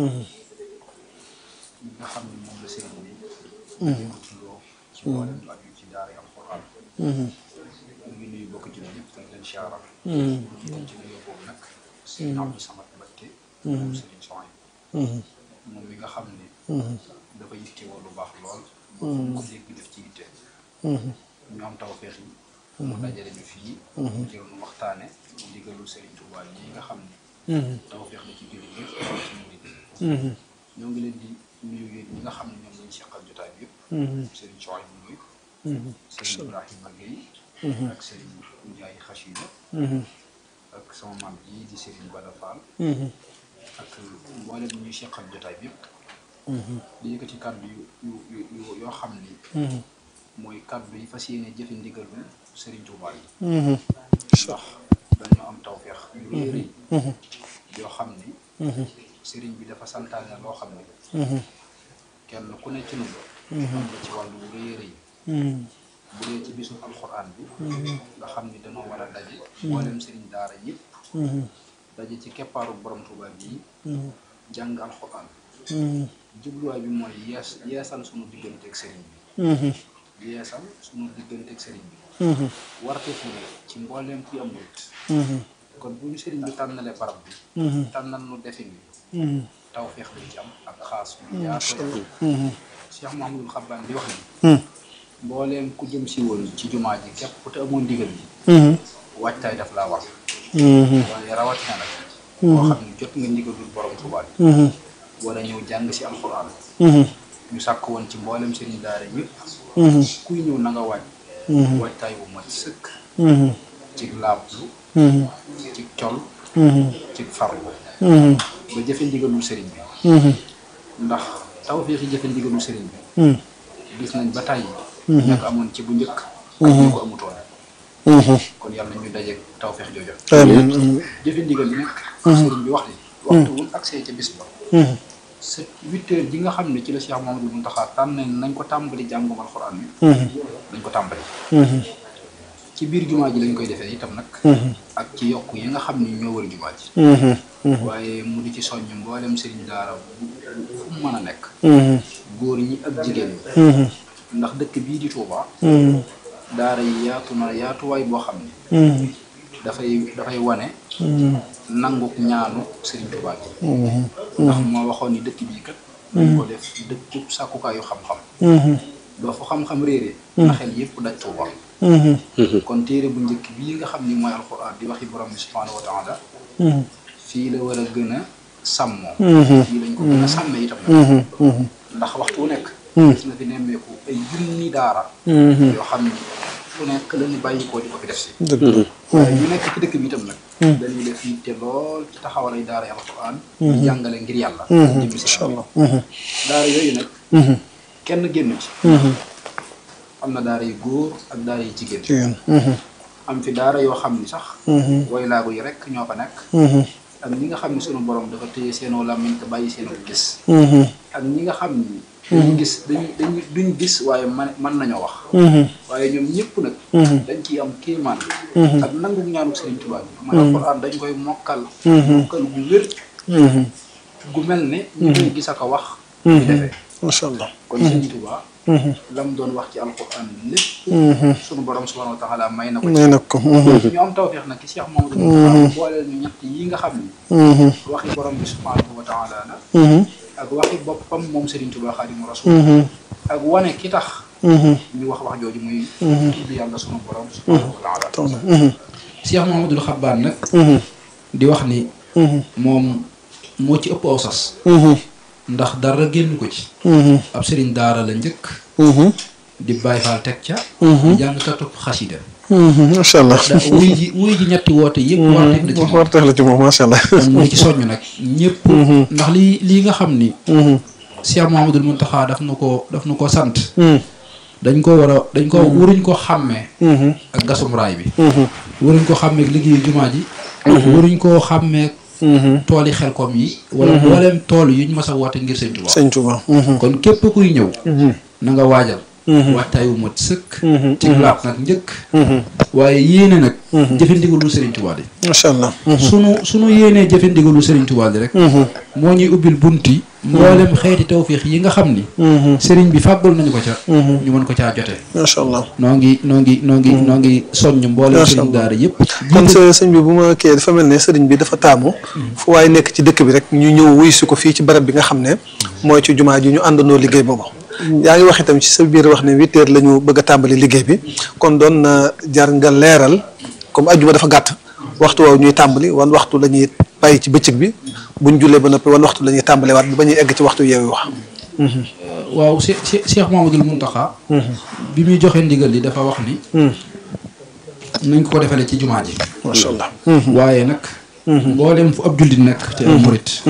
ñi nga xam ne moom la sëriñ bi loo ci mboolem lu aju ci daara alxuraan ñu ngi nuyu bokk ci ñëpp te leen siyaara jiital ci nuyoo boobu nag sëriñ Abdou Samad Mbakke moom sëriñ Soy moom mi nga xam ne dafa yittewoo lu baax lool ko dégg def ci yitte ñu am taw feex yi mu dajale ñu fii jël nu waxtaane ndigalu sëriñ Tuubaa yi nga xam ne taw feex la ci julli yëpp ci murid yi ñoo ngi leen di nuyu yéen ñi nga xam ne ñoom lañu seqal jotaay bi yëpp sëriñ Soy bu nuyu sëriñ Ibrahima Gueye ak sëriñ Ndiaye Xachida ak sama maam ji di Serigne Bada Fall ak mboolem ñuy seqal jotaay bi yëpp di yëkkati kàddu yu yu yu yu- yoo xam ni mooy kàddu yi fas yéene jëfe ndigalu Serigne Touba yi ndax dañoo am tawfeex yu rëy rëy yoo xam ni Serigne bi dafa santaane loo xam ni kenn ku ne ci nun am na ci wàllu wu rëy rëy bu dee ci bisu alxuraan bi nga xam ni dañoo war a daje mboolem sëriñ daara yëpp daje ci keppaaru borom Tuuba bii jàng alxuraan jubluwaay bi mooy yees yeesal sunu digganteeg sëriñ bi yeesal sunu digganteeg sëriñ bi warte fu ne ci mbooleem kuy am murit kon bu ñu sëriñ bi tànnalee barab bi tànnal nu defin bi tawfeex lañ ci am ak xaas bu yaatu Cheikh Mouhamadul Xabbaan di wax ni mbooleem ku jëm si woon ci jumaa ji képp ku te amoon ndigal bi waajtaay daf laa war waaye rawatina nag koo xam ne jot nga ndigalul borom Tuubaa bi war a ñëw jàng si alxuraan ñu sàkk woon ci mboolem sëriñ daara ñëpp kuy ñëw na nga waaj waajtaay bu mat sëkk ci laablu ci col ci farlu ba jëfe ndigalul sëriñ bi ndax taw fii jëfe ndigalul sëriñ bi gis nañ ba tàyyi ña ko amoon ci bu njëkk ak ñu ko amutoon kon yàlla ñu dajeeg tawfeex joojo jëfe ndigal bi nag sëriñ bi wax ni waxtu wul accès ca bis ba sa huit heures ji nga xam ne ci la Cheikh Mamadou Mountakha tànn nañ ko tàmbali jàngum alxuraan bi dañ ko tàmbali ci biir jumaa ji lañ koy defee itam nag ak ci yokk yi nga xam ni ñoo wër jumaa ji waaye mu di ci soññ mboolem sëriñ daara bu fu mu mën a nekk góor ñi ak jigéen ñi ndax dëkk bii di Touba daara yi yaatu na yaatuwaay boo xam ni dafay dafay wane nanguk ñaanu Serigne Touba gi ndax moo waxoon ni dëkk bii kat dañ ko def dëkkub sàkkukaayu xam-xam doo fu xam-xam réere na xel yëpp daj Touba kon téere bu njëkk bii nga xam ni mooy alxuraan di waxi borom bi subhaanahu wa taala fii la war a gën a sàmmoo fii lañ ko gën a sàmmee itam nag ndax waxtu wu nekk gis na fi nemmeeku ay junni daara yoo xam ni fu nekk la ñu bàyyi koo di ko fi def si waaye ñu nekk ci dëkk bi itam nag dañuy def yitte lool ci taxawal ay daara alxuraan di jàngale ngir yàlla jëmmi si daara yooyu nag kenn génn ci am na daara yu góor ak daara yu jigéen am fi daara yoo xam ni sax way laago yi rek ñoo fa nekk ak ñi nga xam ne sunu borom dafa téye seenoo làmmiñ te bàyyi seenoo gis ak ñi nga xam ni dañu gis dañu dañu duñ gis waaye man mën nañoo wax waaye ñoom ñëpp nag dañ ciy am kéemaan ak nangu ñaanu Sëriñ Tuubaa bi mooy alxuraan dañ koy mokkal mokkal gu wér gu mel ne ñu koy gis ak a wax di defee macha allah kon Sëriñ Tuubaa la mu doon wax ci alxuraan lépp sunu borom subhaanahu wa taala may na ko may nag ko ñu am tawfeex nag ci Cheikh Mamadou Moustapha booleel ñu ñett yi nga xam ni waxi borom bi subhaanahu wa taala la ak waxi boppam moom Serigne Touba Xaadimu Rasuul ak wane ki tax ñu wax wax jooju muy tudd yàlla sunu borom subhaanahu wa taala Cheikh Mahamadul Xabbaan nag di wax ni moom moo ci ëpp aw sas ndax dara génn ko ci ab sëriñ daara la njëkk di Baay Faal teg ca di jàng katub xasida macha allah da wuy ji wuy ji ñetti woote yëpp warteef la ci moom warteef la ci moom macha allah kon mu ngi ci soññ nag ñëpp ndax lii lii nga xam ni Cheikh Mouhamadul Mountakha daf nu ko daf nu ko sant dañ ko war a dañ ko waruñ ko xàmmee ak gasum raay bi waruñ ko xàmmee ak liggéeyu jumaa ji waruñ koo xàmmee tooli xelkom yi wala mbooleem tool yu ñu mas a woote ngir sëñ Tuubaa sëñ Tuubaa kon képp kuy ñëw na nga waajal waxtaay wu mat sëkk ci laab nag njëkk waaye yéene nag jëfe ndigalu Sëriñ Tuubaa di macha allah sunu sunu yéenee jëfe ndigalu Sëriñ Tuubaa di rek moo ñuy ubbil bunti mboolem xeeti tawfiix yi nga xam ni sëriñ bi fàggul nañu ko ca ñu mën ko caa jote macha allah noo ngi noo ngi noo ngi noo ngi soññ mboolem Macha sëriñ Allah. daara yëpp kon sa sëñ bi bu ma kii dafa mel ne sëriñ bi dafa taamu fu waaye nekk ci dëkk bi rek ñu ñëw wuy si ko fii ci barab bi nga xam ne mooy ci jumaa ji ñu àndandoo liggéey boobu yaa ngi wax itam ci sa biir wax ne huit heures la ñu bëgg a tàmbali liggéey bi kon doon na jar nga leeral comme ajjuma dafa gàtt waxtu woowu ñuy tàmbali wan waxtu la ñuy bàyyi ci bëccëg bi buñ jullee ba noppi wan waxtu la ñuy tàmbali waat ba ñuy egg ci waxtu yeewu wax waaw Cheikh Cheikh Mouhamadoul Mountakha bi muy joxe ndigal li dafa wax ni nañ ko ko defalee ci jumaa ji macha allah waaye nag mboolem fu ab jullit nekk te am murit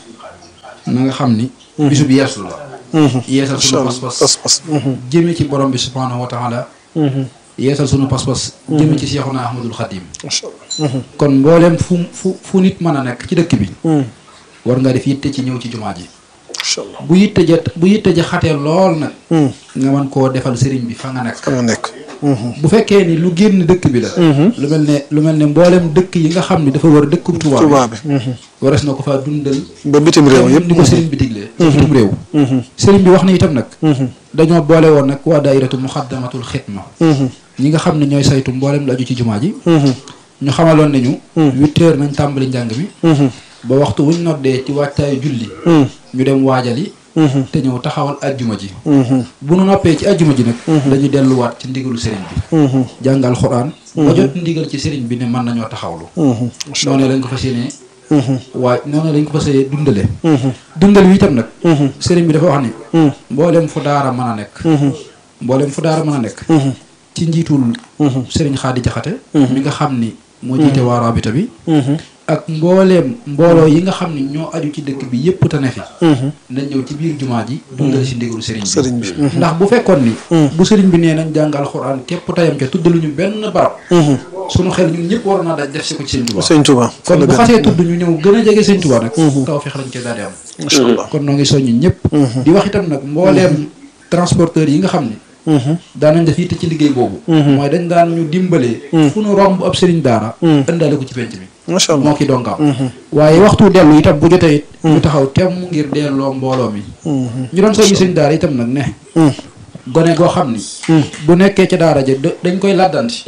na nga xam ni bisub yeesu la yeesal sunu pas-pas pas-pas jëme ci borom bi subhaanahu wa taala yeesal sunu pas-pas jëme ci Seexuna Ahmadul Xadim macha allah kon mboolem fu fu fu nit mën a nekk ci dëkk bi war nga def yitte ci ñëw ci jumaa ji macha allah bu yitte ja bu yitte ja xatee lool nag nga mën koo defal sëriñ bi fa nga nekk fa nga nekk bu fekkee ni lu génn dëkk bi la lu mel ne lu mel ne mboolem dëkk yi nga xam ni dafa war dëkkum Tuubaa Tuubaa bi bi wares na ko faa dundal ba bitim réew yëpp ni ko sëriñ bi diglee ci bitim réew sëriñ bi wax na itam nag dañoo boole woon nag waa daayiratu muxaddamatul xidma ñi nga xam ne ñooy saytu mboolem lu aju ci jumaa ji ñu xamaloon nañu huit heures nañ tàmbali njàng mi ba waxtu wuñ noddee ci wàccaayu julli ñu dem waajali te ñëw taxawal ajjuma ji bu nu noppee ci ajjuma ji nag dañu delluwaat ci ndigalu sëriñ bi jàngal xuraan ba jot ndigal ci sëriñ bi ne mën nañoo taxawlu noonu lañ ko fas yéenee waaye noonu lañ ko fas yéenee dundale dundal wi itam nag sëriñ bi dafa wax ni mboolem fu daara mën a nekk mboolem fu daara mën a nekk ci njiitul sëriñ Xaadi Jaxate mi nga xam ni moo jiite waa rabita bi ak mbooleem mbooloo yi nga xam ni ñoo aju ci dëkk bi yépp te ne fi nañ ñëw ci biir jumaa ji dundal si ndigalu sëriñ sëriñ bi bi ndax bu fekkoon ni bu sëriñ bi nee nañ jàngal xuraan képp tayam ca tuddaluñu benn barab sunu xel ñun ñëpp waroon naa daj def si ko ci sëñ Tuubaa sëñ Tuubaa kon bu xasee tudd ñu ñëw gën a jege sëñ Tuubaa nag taw fex lañ cee daal di am macha allah kon noo ngi soññi ñëpp di wax itam nag mbooleem transporteur yi nga xam ni daanañ def yitte ci liggéey boobu mooy dañ daan ñu dimbalee fu nu romb ab sëriñ daara ëndaale ko ci penc mi macha allah moo ki dongaam waaye waxtu dellu itam bu jotee it ñu taxaw temm ngir delloo mbooloo mi ñu doon soññi sëriñ daara itam nag ne gone goo xam ni bu nekkee ca daara ja da- dañ koy làddanti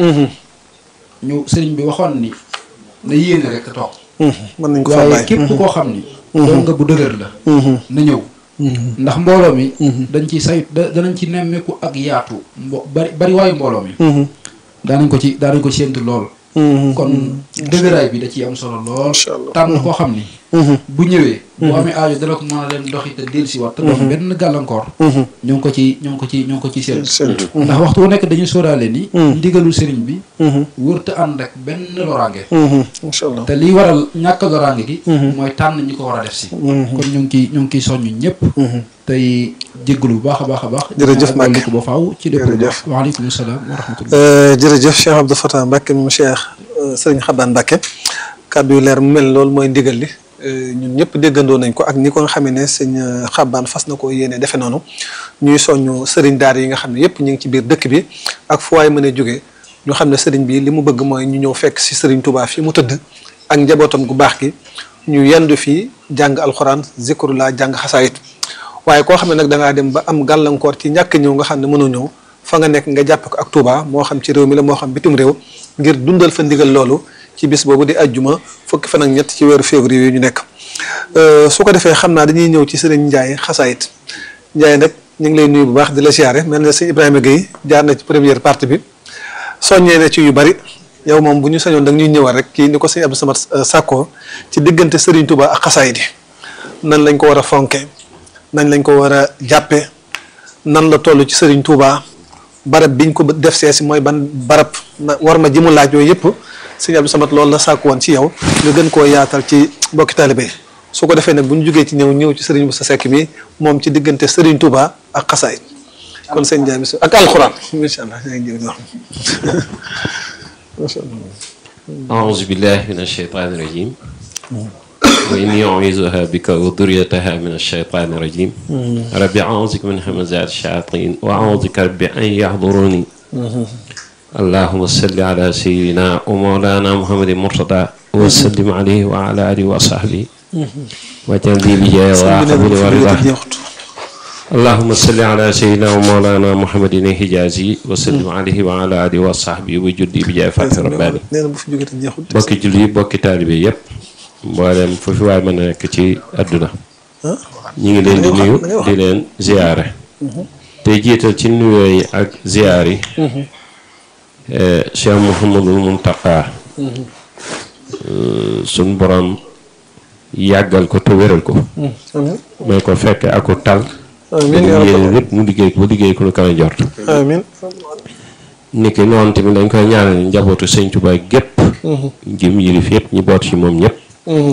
ñu sëriñ bi waxoon ni na yéene rek te toog mën nañ ko fa waaye bàyyi képp koo xam ni doon nga bu dëgër la na ñëw ndax mbooloo mi dañ ci say da danañ ci nemmeeku ak yaatu mbo bari bari waayu mbooloo mi daanañ ko ci daanañ ko séentu lool kon dëgëraay bi da ciy am solo lool Macha Allah. tànn koo xam ni bu ñëwee bu amee aajo dana ko mën a dem doxi te dellu si waat te dox benn gàllankoor ñoo ngi ko ci ñoo ngi ko ci ñoo ngi ko ci séentu séentu ndax waxtu wu nekk dañu sóoraale ni ndigalul sëriñ bi wërta ànd ak benn loraange macha allah te liy waral ñàkk loraange gi mooy tànn ñi ko war a def si kon ñu ngi ciy ñu ngi ciy soññ ñëpp tey jéggalu bu baax a baax a baax Jërëjëf Mbacke. ko ba faaw ci lépp lu Jërëjëf. baax waaleykum salaam wa rahmatullah jërëjëf Cheikh Abdou Fatah Mbacke moom Cheikh sëriñ Xabaan Mbacke kàddu yu leer mu mel loolu mooy ndigal li ñun ñëpp déggandoo nañ ko ak ni ko nga xamee ne sëñ Xabaan fas na ko yéene defe noonu ñuy soññu sëriñ daara yi nga xam ne yëpp ñu ngi ci biir dëkk bi ak fu waay mën a jógee ñu xam ne sëriñ bi li mu bëgg mooy ñu ñëw fekk si sëriñ Touba fi mu tëdd ak njabootam gu baax gi ñu yendu fii jàng alxuraan zikrullah jàng xasaayit waaye koo xam ne nag da ngaa dem ba am gàllankoor ci ñàkk ñëw nga xam ne mënoo ñëw fa nga nekk nga jàppe ko ak Touba moo xam ci réew mi la moo xam bitim réew ngir dundal fa ndigal loolu ci bis boobu di ajjuma fukki fan ak ñett ci weeru février yi ñu nekk su ko defee xam naa dañuy ñëw ci sëriñ Ndiaye xasaayit Ndiaye nag ñu ngi lay nuyu bu baax di la siyaare mel na sëñ Ibrahima Gueye jaar na ci première partie bi soññee na ci yu bari yow moom bu ñu sañoon da ñuy ñëwal rek kii ni ko sëñ Abdou Samad Sakko ci diggante sëriñ Touba ak xasaayit yi nan lañ ko war a fonke nañ lañ ko war a jàppe nan la toll ci sëriñ Touba barab biñ ko def see si mooy ban barab na war ma ji mu laaj yooyu yëpp sëñ Abdou Samad loolu la sàkku woon ci yow nga gën koo yaatal ci mbokki taalibe yi su ko defee nag bu ñu jógee ci ñëw ñëw ci sëriñ Moussa Seck mi moom ci diggante sëriñ Touba ak xasaay kon sëñ Ndiaye bis ak alxuraan incha allah yaa ngi jëw wax macha allah أعوذ بالله من الشيطان الرجيم وإني أعوذها بك وذريتها من الشيطان الرجيم ربي أعوذ بك من همزات الشياطين وأعوذ بك ربي أن يحضروني اللهم صل على سيدنا ومولانا محمد المرتضى وسلم عليه وعلى آله وصحبه وجل لي بجاه وحبل ورضاه اللهم صل على سيدنا ومولانا محمد الحجازي وسلم عليه وعلى آله وصحبه وجدي بجاه فتح رباني nee na bu fi jógee te jeexut bokki julli yi bokki taalibe yëpp mboolem fu fi waay mën a nekk ci àdduna ñi ngi leen di nuyu di leen ziyaare te jiital ci nuyoo yi ak ziyaar yi Cheikh Mouhamadul Muntaqa suñ borom yàggal ko te wéral ko amiin may ko fekke aku tal amiin yaa yéene rabbal lépp mu liggéey ko ba liggéey ko lu kawe njort amiin niki noonu tamit dañ koy ñaanal njabootu sëñ Tuubaa gépp jim yilif yëpp ñi boot ci moom ñëpp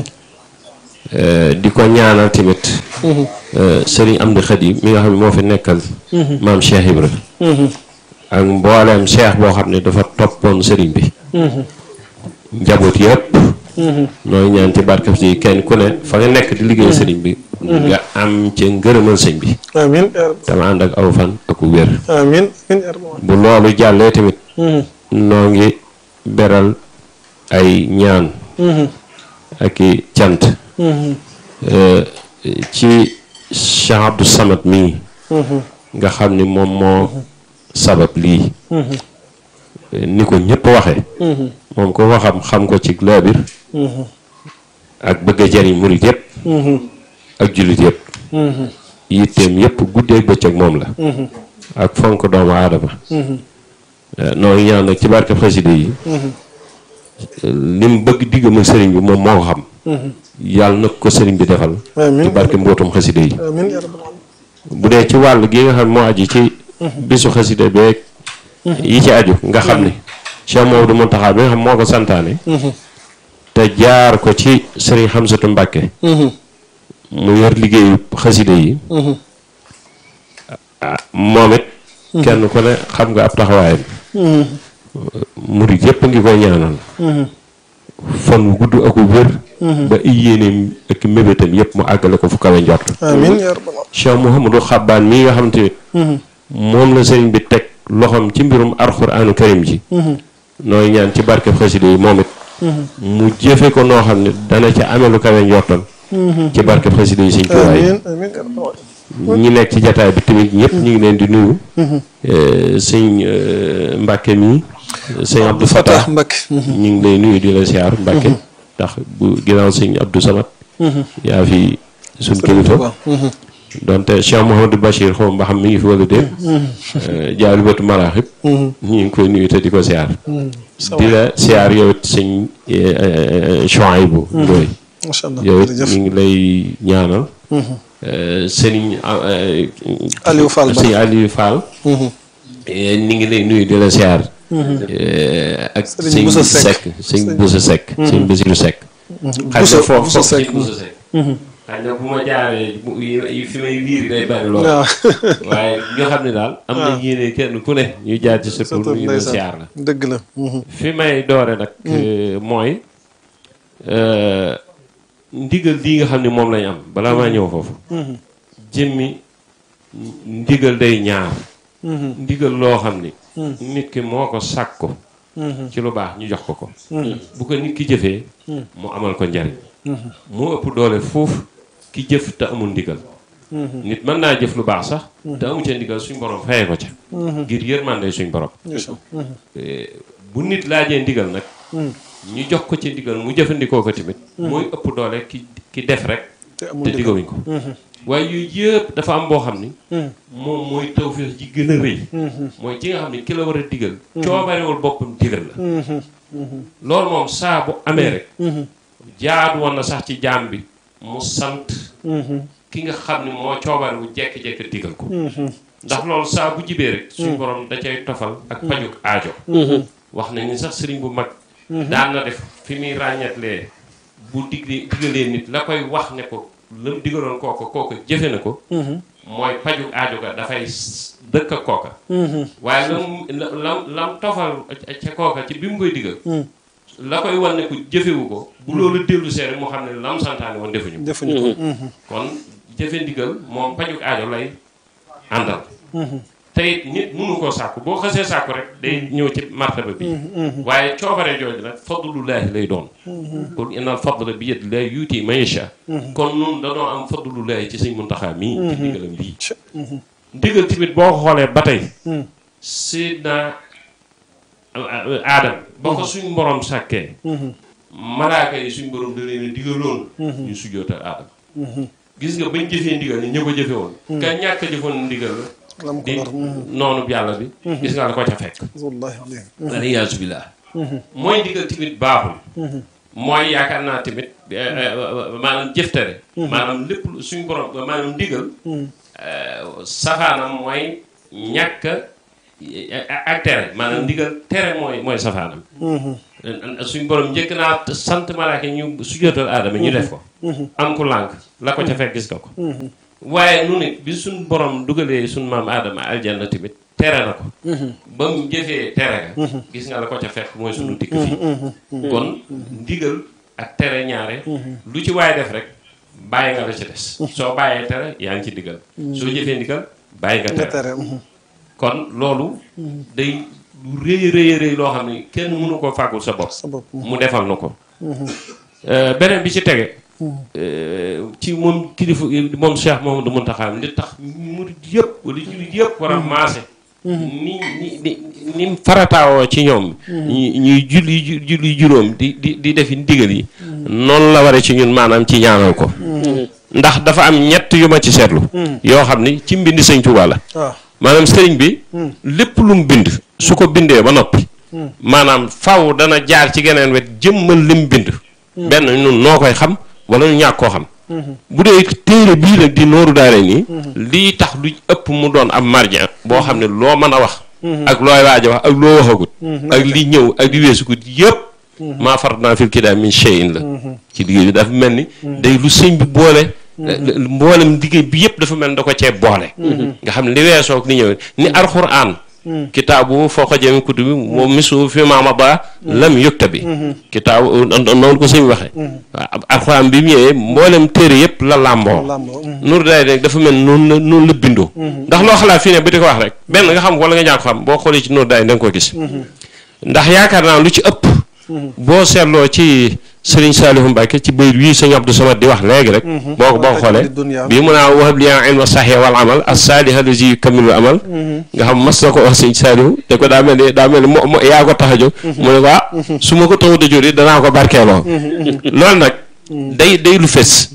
di ko ñaanal tamit sëriñ Amdi Xadi mi nga xam ne moo fi nekkal maam Cheikh Ibra ak mbooleem cheikh boo xam ne dafa toppoon sëriñ bi njaboot yëpp nooy ñaan ci barkab si kenn ku ne fa nga nekk di liggéey sëriñ bi nga am ci ngërëmal sëñ bi amiin yaa rabbi dama ànd ak aw fan ak wér amiin amiin yaa rabbi bu loolu jàllee tamit noo ngi beral ay ñaan ak i cant ci Cheikh Abdou Samad mii nga xam ni moom moo sabab lii ni ko ñëpp waxe moom ko waxam xam ko ci laabir ak bëgg a jariñ murit yëpp ak jullit yëpp yitteem yëpp guddeeg bëccëg moom la ak fonk doomu aadama noo ngi ñaan nag ci barke xasida yi li mu bëgg diggam ak sëriñ bi moom moo ko xam yàlla na ko sëriñ bi defal amiin ci barke mbootum xasida yi amiin yaa rabbi bu dee ci wàll gi nga xam moo aju ci bisu xasida beeg yi ci aju nga xam ni Cheikh Maodo Mountakha bi nga xam moo ko santaane te jaar ko ci sëriñ Xamsatu Mbàkke mu yor liggéeyu xasida yi ah moom it kenn ku ne xam nga ab taxawaayam murid yëpp ngi koy ñaanal fan wu gudd ak wér ba ay yéeneem ak mébétam yëpp mu àggale ko fu kawe njort amiin yaa rabbi Cheikh Mouhamadou Xabbaan mii nga xam te moom la sëriñ bi teg loxoom ci mbirum alxuraanu karim ji nooy ñaan ci barke xasida yi moom it mu jëfe ko noo xam ne dana ca amee lu kawe njortal ci barke xasida yi sëñ Tuubaa yi amiin amiin yaa rabbi ñi nekk ci jataay bi tamit ñëpp ñu ngi leen di nuyu sëñ Mbàkke mii sëñ Abdou Fatah Mbakke ñu ngi lay nuyu di la siyaar Mbàkke ndax bu ginnaaw sëñ Abdou Samad yaa fi suñ kilifa donte Cheikh Mouhamadou Bachir xaw ma xam mi ngi fi wala déet jaalu bëtu maraaxib ñu ngi koy nuyu te di ko siyaar di la siyaar yow it sëñ Chouaïbou Ndoye macha allah yow it jërëjëf ñu ngi lay ñaanal sëriñ Aliou Fall Ba sëñ Aliou Fall ñu ngi lay nuyu di la siyaar ak Sëriñ sëñ Bousso Seck. Seck sëñ Bousso Seck sëñ Basiru Seck xaj na Bousso- foofu Bousso foofu Seck. sëñ Bousso Seck xaj na bu ma jaaree bu yi fi may liir day bari lool waaw waaye ñoo xam ne daal am na yéene kenn ku ne ñu jaar ci sa tur surtout ñu la ndeysaan siyaar la dëgg la fi may doore nag mooy euh, ndigal lii nga xam ne moom lañ am balaa maa ñëw foofu jëmmi ndigal day ñaar ndigal loo xam ni nit ki moo ko sàkku ci lu baax ñu jox ko ko bu ko nit ki jëfee mu amal ko njariñ mu ëpp doole foofu ki jëf te amul ndigal nit mën naa jëf lu baax sax te amu ca ndigal suñ borom fayee ko ca ngir yërmande suñ borom Eh, bu nit laajee ndigal nag ñu jox ko ci ndigal mu jëfandikoo ko tamit mooy ëpp doole ki ki def rek te amul te dëgg digawuñ ko waaye yooyu yëpp dafa am boo xam ni moom mooy tawfeex ji gën a rëy mooy ci nga xam ni ki la war a digal coobarewul boppam digal la loolu moom saa bu amee rek jaadu woon na sax ci jaam bi mu sant ki nga xam ni moo coobarewu jekki-jekki digal ko ndax loolu saa bu jibee rek suñ borom da cay tofal ak pajuk aajo wax nañ ni sax sëriñ bu mag daan na def fi muy ràññetlee bu diglee digalee nit la koy wax ne ko la mu digaloon kooka kooka jëfe na ko mooy paju aajo ga dafay s- dëkk ak kooka waaye lam lam lam tofal ca kooka ci bi mu koy digal la koy wan ne ko jëfewu ko bu loolu dellu see rek mu xam ne lam santaane woon defuñu ko defuñu ko kon jëfe ndigal moom paju aajo lay àndal te it nit mënu koo sàkku boo xasee sàkku rek day ñëw ci martaba bi waaye coobare jooju nag fadlullaahi lay doon qul innal fadla bi yadillaahi yuuti man yashaa kon nun danoo am fadlullaahi ci sëñ Muntaxaa mii ci ndigalam lii ndigal tamit boo ko xoolee ba tey sidna aadam ba ko suñ borom sàkkee malaaka yi suñ borom da leen a digaloon ñu sujjootal aadam gis nga bañ jëfee ndigal ni ñë ko jëfe woon ka ñàkk a jëfoon ndigal la lam ko di lor noonu yàlla bi gis nga la ko ca fekk wallahi alayhi aliyaasu billaah mooy ndigal tamit baaxul mooy yaakaar naa tamit eh, eh, maanaam jëftere maanaam lépp lu- suñ borom maanaam ndigal eh, safaanam mooy ñàkk a ak tere maanaam ndigal tere mooy mooy safaanam suñ borom njëkk naa sant malaaka ñu sujjóotal aadama ñu def ko am ku lànk la ko ca fekk gis nga ko waaye nu ne bi suñ borom dugalee suñ maam aadama aljanna tamit tere na ko ba mu jëfee tere ga gis nga la ko ca fekk mooy suñu dikk fii kon ndigal ak tere ñaare lu ci waaye def rek bàyyi nga la ci des soo bàyyee tere yaa ngi ci ndigal soo jëfee ndigal bàyyi nga nga tere tere mhm. kon loolu day lu rëy rëy rëy loo xam ne kenn mënu ko fàggul sa bopp sa bopp mu defal na ko Euh, beneen bi ci tege euh, ci moom kilifa moom Cheikh Mouhamadou Mountakha li tax murid yëpp wala jullit yëpp war a maase ni ni ni ni mu farataawoo ci ñoom ñi ñuy julli ju- julli juróom di di di defi ndigal yi noonu la waree ci ñun maanaam ci ñaanal ko ndax dafa am ñett yu ma ci seetlu yoo xam ni ci mbindi sëñ Tuubaa la waaw maanaam sëriñ bi lépp lu mu bind su ko bindee ba noppi maanaam faw dana jaar ci geneen wet jëmmal lim bind benn ñun noo koy xam wala ñu ñàkk koo xam bu dee téere bii nag di nooru daare nii lii tax lu ëpp mu doon am margin boo xam ne loo mën a wax ak looy waaj a wax ak loo waxagut ak li ñëw ak li weesugut yëpp maa farat naa fil kitaab min shay'in la ci liggéey bi dafa mel ni day lu sëñ bi boole mboolem liggéey bi yëpp dafa mel ni da ko cee boole nga xam ne li weesoo ak li ñëw ni alxuraan kitaabu foo ko jëmi kutu bi moom misu fi maama ba lam yukta bi kitaabu noonu ko sëñ waxee waaw alxuraan bi mu ñëwee mboolem téere yëpp la làmboo làmboo mhm. nur day rek dafa mel noonu la noonu la bindoo ndax loo xalaat fii ne ba di ko wax rek benn nga xam wala nga ñàkk xam boo xoolee ci nur day da nga ko gis ndax yaakaar naa lu ci ëpp boo seetloo ci Serigne Saliou Mbacke ci bayit wii sëñ Abdou Samad di wax léegi rek boo ko boo ko xoolee bii mun naa wahab li ilma saxee wal amal as saaliha allazi yukammilu amal nga xam mas na ko wax sëñ Saliou te ko daa mel ni daa mel ni mo mo- yaa ko tax a jóg mu ne ko ah su ma ko taxut a jóg it danaa ko barkeeloo loolu nag day day lu fes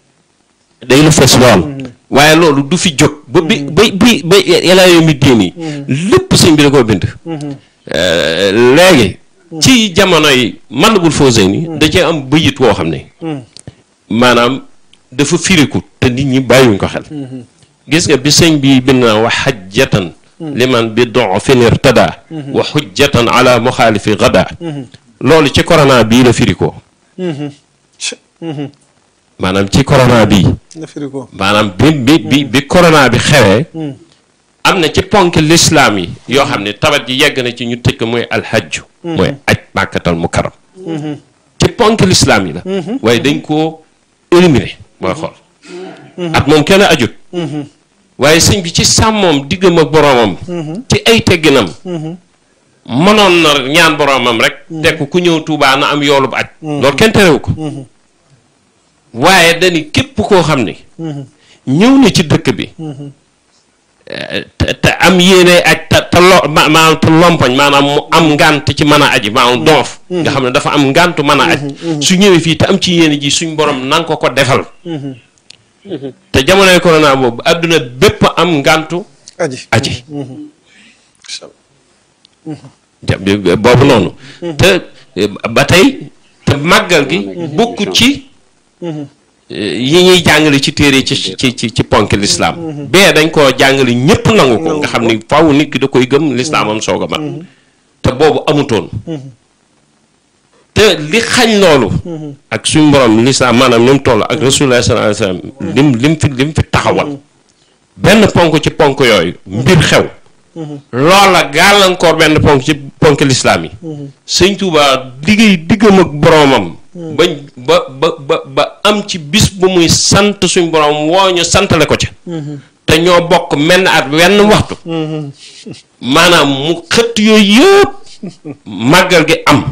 day lu fes lool waaye loolu du fi jóg ba bi ba bi ba yàlla mi diin yi lépp sëñ bi da koo bind Euh, léegi ci jamono yi Matlabul Fawzayni da cee am bëyit woo xam ne maanaam dafa firiku te nit ñi bàyyiwuñ ko xel gis nga bi sëñ bi bind na wa xajjatan liman bi dofin irtada wa xujjatan ala muxaalifi gada loolu ci corona bii la firikoo maanaam ci corona bii nga firi ko maanaam bi bi bi bi corona bi xewee am na ci ponk lislaam yi yoo xam ne tabat ji yegg na ci ñu tëj ko mooy alhajju mooy aj màkkatal mukarram ci ponk lislaam yi la waaye dañ koo éliminer mooy xool at moom kenn ajut waaye sëñ bi ci sàmmoom diggam ak boroomam ci ay tegginam mënoon na ñaan boroomam rek tekk ku ñëw Tuubaa na am yoolub aj loolu kenn terewu ko waaye dañi képp koo xam ne ñëw na ci dëkk bi te te am yéene aj te te lo ma- maanaam te lompoñ maanaam mu am ngànt ci mën a aji maanaam doof nga xam ne dafa am ngàntu mën a aj su ñëwee fii te am ci yéene ji suñ borom nanga ko ko defal te jamonoy corona boobu adduna bépp am ngàntu aji aji ja- bi- bi- boobu noonu te eh, ba tey te màggal gi bokku ci eh, yi ñuy jàngale ci téere ci ci ci ci ponk lislaam bee dañ koo jàngale ñépp nangu ko nga xam ni faw nit ki da koy gëm lislaamam soog a mat te boobu amutoon te li xañ loolu ak suñ borom lislaam maanaam ni mu toll ak rasulullah sallallahu alayhi wasallam lim lim fi lim fi taxawal benn ponk ci ponk yooyu mbir xew loola gàllankoor benn ponk ci ponk lislaam yi sëñ Tuubaa liggéey diggam ak boroomam bañ ba ba ba ba am ci bis bu muy sant suñ boroom woo ñu santale ko ca te ñoo bokk menn at wenn waxtu maanaam mu xëtt yooyu yëpp màggal gi am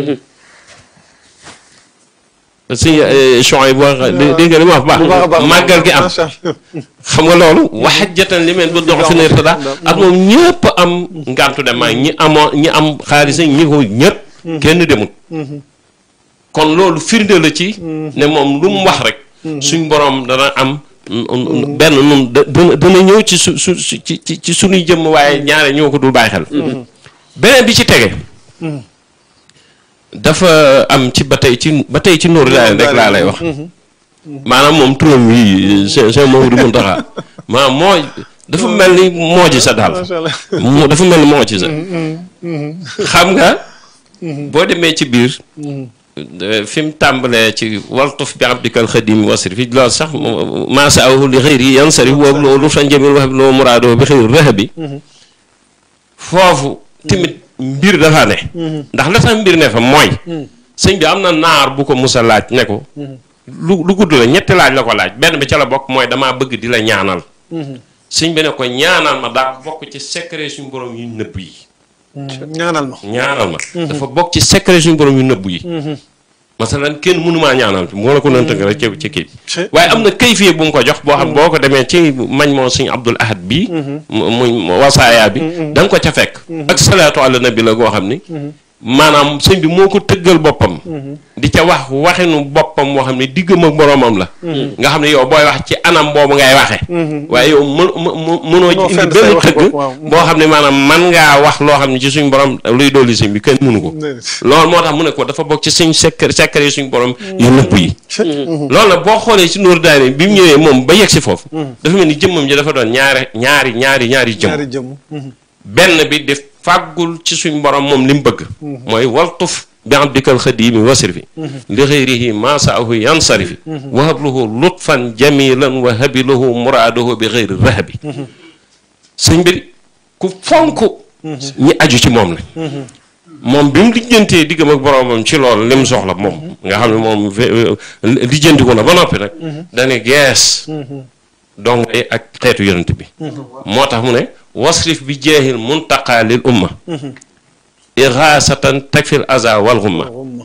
sëñ Chouaib wax dégg nga li ma wax baax bu baax a baax màggal gi am macha allah xam nga loolu waxajatan li meen ba dox fi ne tada ak moom ñëpp am ngantu dem maa ñi amoo ñi am xaalis ñi ko ñëpp kenn demut kon loolu firnde la ci ne moom lu mu wax rek suñ borom dana am benn nun da- dana dana ñëw ci su su su- ci ci ci suñuy jëmm waaye ñaare ñoo ko dul bàyyi xel beneen bi ci tege dafa am ci ba tey ci ba tey ci nóoru daal rek laa lay wax maanaam moom turam yi c'est c'est Mamadou Mountakha maanaam moo dafa mel ni moo ci sa daal macha allah mu dafa mel ni moo ci sa xam nga boo demee ci biir euh, fi mu tàmbalee ci waltuf bi abdikal xadim wasri fi loolu sax maasa aw li xëyri yan sari boobu loolu fa njëmil wax loo muraadoo bi xëyri rëx bi foofu tamit mbir dafa ne ndax la tax mbir ne fa mooy sëñ bi am na naar bu ko musa laaj ne ko lu lu gudd la ñetti laaj la ko laaj benn bi ca la bokk mooy damaa bëgg di la ñaanal sëñ bi ne ko ñaanal ma daa bokk ci secret suñu borom yu nëbb yi ñaanal ma ñaanal ma dafa bokk ci secret suñu borom yu nëbb yi masalan kenn mënumaa ñaanal bi moo la ko doon tënk rek ci ci kii Ci- waaye am na kayfiye bu mu ko jox boo xam boo ko demee ci mañ moo suñu abdul ahad bi mu muy wasaaya bi da nga ko ca fekk ak salaatu ala nabi la goo xam ni maanaam sëñ bi moo ko tëggal boppam di ca wax waxinu boppam moo xam ne diggam ak boroomam la nga xam ne yow booy wax ci anam boobu ngay waxe waaye yow mën mën mënoo Mënoo indi fenn say benn waxi tëgg bopp, waaw. boo xam ne maanaam man ngaa wax loo xam ne ci suñ borom luy dolli sëñ bi kenn mënu ko Déedéet. loolu moo tax mu ne ko dafa bokk ci suñ secret secret yi suñ borom yu nëbb yi loolu nag boo xoolee ci Nuuru Daarayni bi mu ñëwee moom ba yegg si foofu dafa mel ni jëmmam ji dafa doon ñaari ñaari ñaari ñaari jëmm ñaari jëmm benn bi di fàggul ci suñ borom moom li mu bëgg mooy waltuf bi abdikal xadimi wasrifi li xëyrihi masaahu yansarifi wa habluhu lutfan jamilan wa habilahu muraadahu bi xëyri rahabi sëñ bi ku fonk ñi aju ci moom la moom bi mu lijjantee diggam ak boromam ci loolu li mu soxla moom nga xam ne moom fe- lijjanti ko na ba noppi nag dane gees donc ak xeetu yonent bi moo tax mu ne wasrif bi jeexil muntaqa lil umma iraasatan takfil aza wal xumma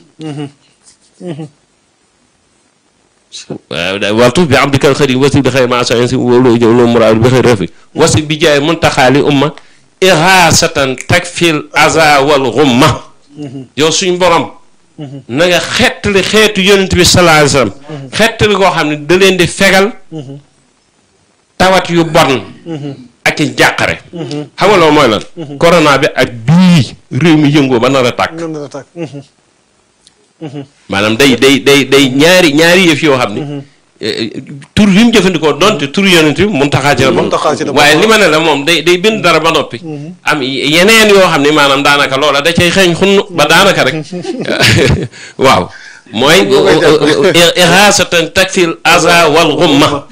waltuf bi abdikal xëri wasrif bi xëy ma sa si wolu lo muraadu bi xëy refi wasrif bi jeexil muntaqa lil umma iraasatan takfil aza wal xumma yow suñ borom na nga xettali xeetu yonent bi sallallahu alayhi wasallam xettali koo xam ne da leen di fegal tawat yu bon ak i jàqare xam nga loolu mooy lan corona bi ak bii réew mi yëngoo ba nar a tàkk noonu la tàkk maanaam day day day day ñaari ñaari yëf yoo xam ni tur yi mu jëfandikoo donte tur yonent bi mun taxaa ci la bokk Muntaxaa ci la bokk. waaye li ma ne la moom day day bind dara ba noppi am yeneen yoo xam ni maanaam daanaka loola da cay xeeñ xunn ba daanaka rek waaw mooy iraasatan takfil aza wal xumma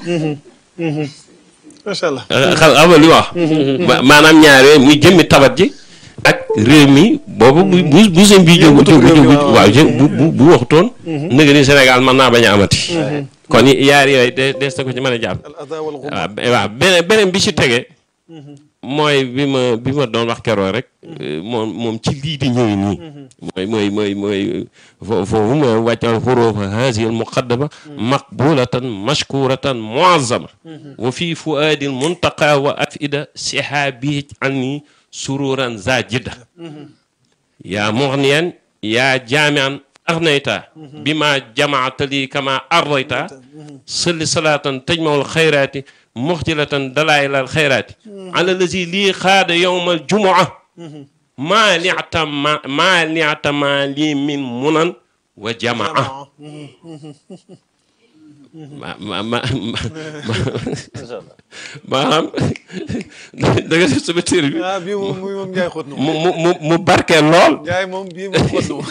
macha allah xam nga li wax ma- maanaam ñaar yooyu muy jëmmi tabat ji ak réew mi boobu bu bu bu sëñ bi jóg Yëngatu jóg réew mi, jóg waaw. waaw jë bu bu bu waxutoon nëga ni Sénégal mën naa bañ a amati kon yaar yooyu de des na ko ci mën a jàpp al ada wal xum waaw be- waaw beneen beneen bi ci tege mooy bi ma bi ma doon wax keroog rek moom moom ci lii di ñëw nii mooy mooy mooy mooy fo- foofu mooy wàccal xurufa haasihi al muqaddama maqbulatan mashkuratan muazzama wa fi fuaadil muntaqa wa afida sihaabi anni sururan zajida yaa mughniyan yaa jaamian aghnayta bima jamaata li kama ardayta salli salaatan tajmawul xayraati muxjilatan dalaayilal xayraati ala lazi lii xaada yowmal jumua maa liata ma maa liata maa lii min munan wa jamaa ma ma ma maanaam da nga def sama téere bi ah bii moom bii moom njaay xóot na mu mu mu mu barkeel lool njaay moom bii moom xóot na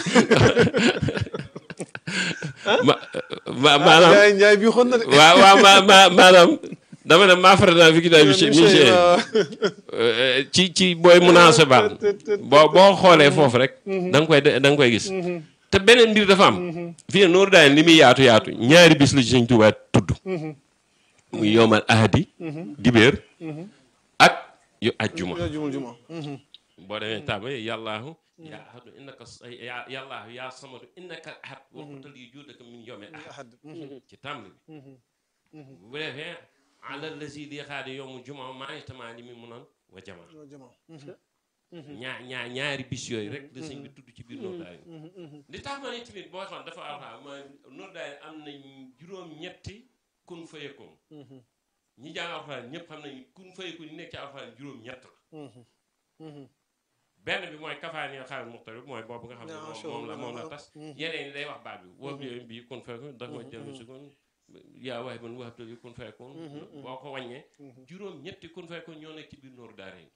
ma ma maanaam njaay njaay bii xóot na de waaw waaw ma ma maanaam dama ne maa faral naa fi ginnaaw bi Monsieur, waaw. ci ci booy munaasaba boo boo xoolee foofu rek da nga koy da nga koy gis te beneen mbir dafa am fii ne nooru daan li muy yaatu yaatu ñaari bis la ci Sëñ Tuubaa tudd muy yowmal ahadi dibéer ak yu ajjuma yaa jumul juma boo demee tàmba yàllaahu yaa ahadu innaka ya yàllaahu yaa samadu innaka ahad waxutal yi juudaka min yowme ahad ci tàmbali bi bu defee ala lazi li xaadi yowmu juma maa ngi tamaa li mi munoon wa jama ñaa ñaa ñaari bis yooyu rek la sëñ bi tudd ci biir Noor Daay li tax ma ne tamit boo xoon dafa alxam ma Noor Daay am nañ juróom-ñetti kun fayekoon ñi jàng alxuraan ñëpp xam nañ kun fayekoon yi nekk ci alxuraan juróom-ñett la benn bi mooy kafaani xaaral muxtar bi mooy boobu nga xam ne moom moom la moom la tas yeneen yi day wax baat bi woobu yooyu bii kun fayekoon dafa ma jël si kon yaa waay man wax dëgg kun fayakun boo ko wàññee juróom ñetti kun fayakun ñoo nekk ci biir nooru daara yi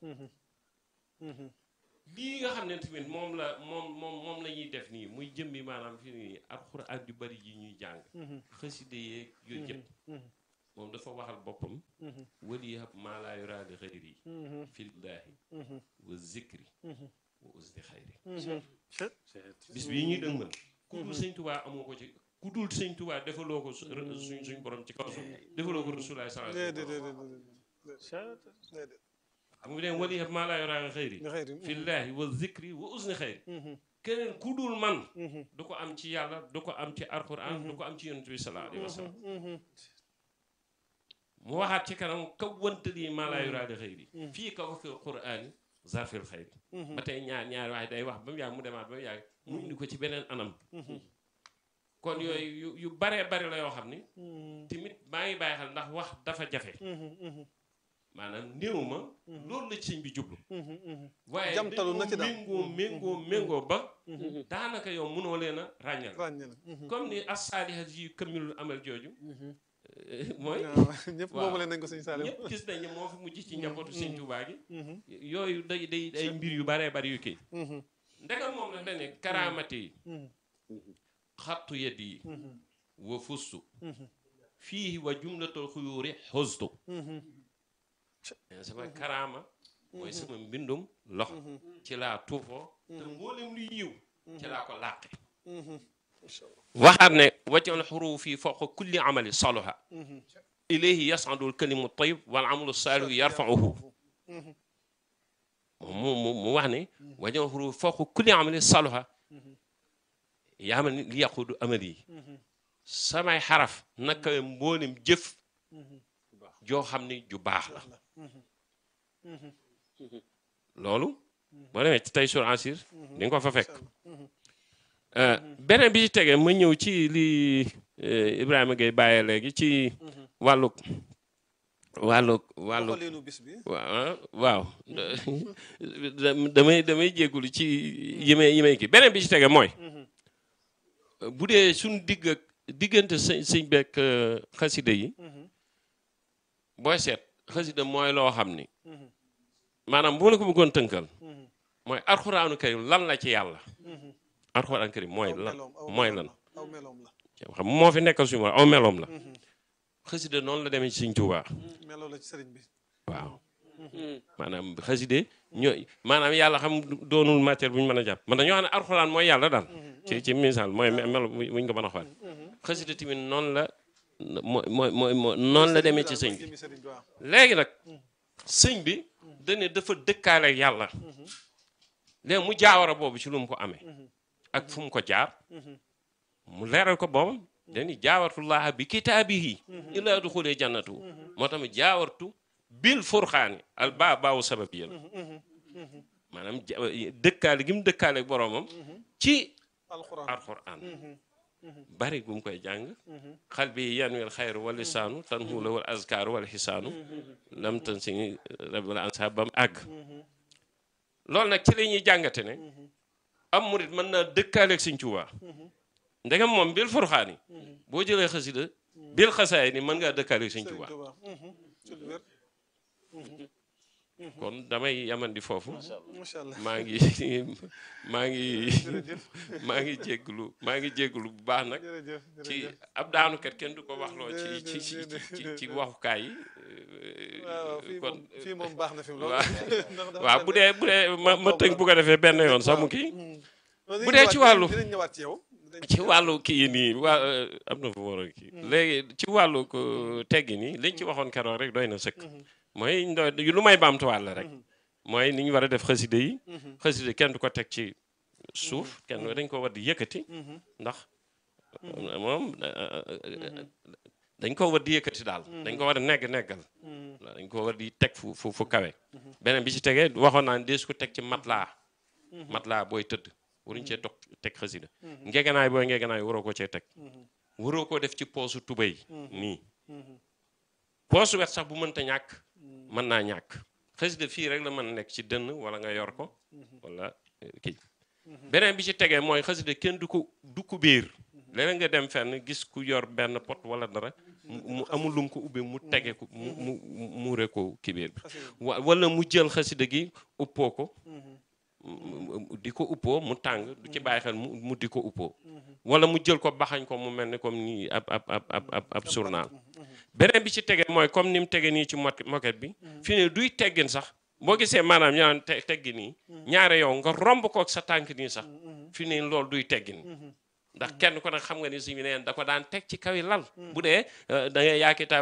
lii nga xam ne tamit moom la moom moom moom la ñuy def nii muy jëmmi maanaam fi nii alxuraan yu bari yi ñuy jàng xaside yeeg yooyu yëpp moom dafa waxal boppam wali yahab maa laa yuraa li xayri fillaahi wa zikri wa usdi xayri bis bii ñuy dëngal ku dul sëñ tubaa amoo ko ci ku dul sëñ tubaa defaloo ko su- suñ suñ borom ci kaw suuf defaloo ko rasulaay sallallahu alayhi wa sallam déedéet xam nga deen wali yahab maa laa yuraa li xayri nga xëy fillaahi wa zikri wa usdi xayri keneen ku dul man du ko am ci yàlla du ko am ci alxuraan du ko am ci yonent bi sallallahu alayhi wa sallam mu waxaat ci kanam kaw wantali maa laa yuraa li xayri fii kaw fi quraani zarfil xayri ba tey ñaar ñaar waaye day wax ba mu yàgg mu demaat ba mu yàgg mu indi ko ci beneen anam kon yooyu yu yu baree bari la yoo xam ni tamit maa ngi bàyyi xel ndax wax dafa jafe maanaam néew ma loolu la ci sëñ bi jublu waaye Jamtalu na ci daal. méngoo méngoo méngoo ba daanaka yow mënoo leen a ràññal ràññe na comme ni as-saalihat yi kamilul amal jooju mooy waaw ñëpp waaw. moomu leen nañ ko sëñ Salim ñëpp gis nañ ne moo fi mujj ci njabootu sëñ Tuubaa gi yooyu day day ay mbir yu baree bari yu kii ndegam moom daf ne karaamati yi xattu yedd yi wa fustu fii wa jumlatul xuyuuri xustu sama karaama mooy sama mbindum loxo ci laa tuufoo te mboolem luy yiw ci laa ko làqe waxaat ne waccoon xuruufi fawqa kulli amali saluha ilayhi yas'adu al-kalimu tayyib wal amalu saalihu yarfa'uhu mu mu mu wax ne waccoon xuruufi fawqa kulli amali saluha yaa ma ni li yaqudu amali yi samay xaraf naka mboolem jëf joo xam ne ju baax la loolu boo demee ci tey sur ansir di nga ko fa fekk beneen bi ci tegee ma ñëw ci li eh, Ibrahima Gueye bàyyee léegi ci wàllug wàllug wàllug doxaleenu bis bi waaw waaw da- damay damay jéggulu ci yimay yimay ki beneen bi ci tege mooy bu dee suñ digg ak diggante sëñ sëñ bekk xasida yi booy seet xasida mooy loo xam ni maanaam bu ma la ko bëggoon tënkal mooy alxuraanu karim lan la ci yàlla alxuraanu karim mooy aw lan meloom aw mooy meloom lan la aw meloom la xam moo fi nekkal suñu aw meloom la xasida noonu la demee ci sëñ Tuubaa meloo la ci sëriñ bi waaw maanaam xaside ñooy maanaam yàlla xam doonul matière bu ñu mën a jàpp man dañoo xam ne alxuraan mooy yàlla daal ci ci misaal mooy me- melo bu ñu ko mën a xool xaside tamit noonu la mooy mooy mooy mooy noonu la demee ci sëñ bi jëmi sëriñ bi waaw léegi nag sëñ bi dane dafa dëkkaale ak yàlla léegi mu jaawara boobu ci lu mu ko amee ak fu mu ko jaar mu leeral ko boobam dani jaawartullaha bi kitaabihi illa duxulee jannatu moo tax mu jaawartu bil furxaani al baa baawu sababiya la maanaam ja- dëkkaale gi mu dëkkaale ak boroomam ci alxuraan alquran bari gu mu koy jàng xal bi yanwil xayru wal lisaanu tan huula wal azkaaru wal xisaanu lam tan si rabbil ansa ba mu àgg loolu nag ci la ñuy jàngate ne am murit mën naa dëkkaaleeg Sëñ Tuubaa ndegam moom bil furxaan yi boo jëlee xasida bil xasaay ni mën ngaa dëkkaaleeg Sëñ sëriñ Tuubaa Tuubaa ci lu wér kon damay yamandi foofu macha allah maa ngi maa ngi maa ngi jégglu maa ngi jégglu bu baax nag jërëjëf ci jërëjëf ab daanukat kenn du ko waxloo ci Déedéet, ci ci déedéet, ci ci déedéet. waxukaay yi. waaw waaw fii kon moom fii moom baax na fi mu lool waaw. ndax dafa waaw mel bu ne- dee bu dee ma ma tënk bu ko defee benn yoon sax mu kii. Non, bu dinañ dee ci ñëwaat- wàllu- dinañ ñëwaat ci yow dinañ ci wàllu kii yi nii waa am na fu mu war a kii. léegi ci wàllu ko teggi nii liñ ci waxoon keroog rek doy na sëkk. mooy ndo- lu may baamtuwaat la rek. mooy ni ñu war a def xaside yi. xaside kenn du ko teg ci suuf kenn dañ ko war di yëkkati. ndax moom dañ ko war di yëkkati daal. dañ ko war a negg neggal. dañ ko war di teg fu fu fu kawe. beneen bi ci tegee waxoon naa ne dees ko teg ci matelas. matelas booy tëdd. waruñu cee toog teg xasida ngeganaay booy ngeganaay waroo ko cee teg. waroo ko def ci poosu tubéy nii. poosu wet sax bu mënta ñàkk. mën naa ñàkk. xasida fii rek la mën a nekk ci dënn wala nga yor ko. wala eh, kii. beneen bi ci tegee mooy xasida kenn du ko du ko biir. léeg nga dem fenn gis ku yor benn pot wala dara mu amul lum ko ubbe mu tege ko mu mu muure ko kibéer bi wa wala mu jël xasida gi uppoo ko di ko uppoo mu tàng du ci bàyyi xel mu mu di ko uppoo wala mu jël ko baxañ ko mu mel ni comme nii ab ab ab ab ab ab journal beneen bi ci tege mooy comme ni mu tege nii ci mot moquette bi fi ne duy teggin sax boo gisee maanaam ñu naan te teggi nii ñaare yow nga romb ko ak sa tànk nii sax fi ne loolu duy teggin ndax kenn ko nag xam nga ni suñu neen da ko daan teg ci kawi lal bu dee da ngay yaakitaab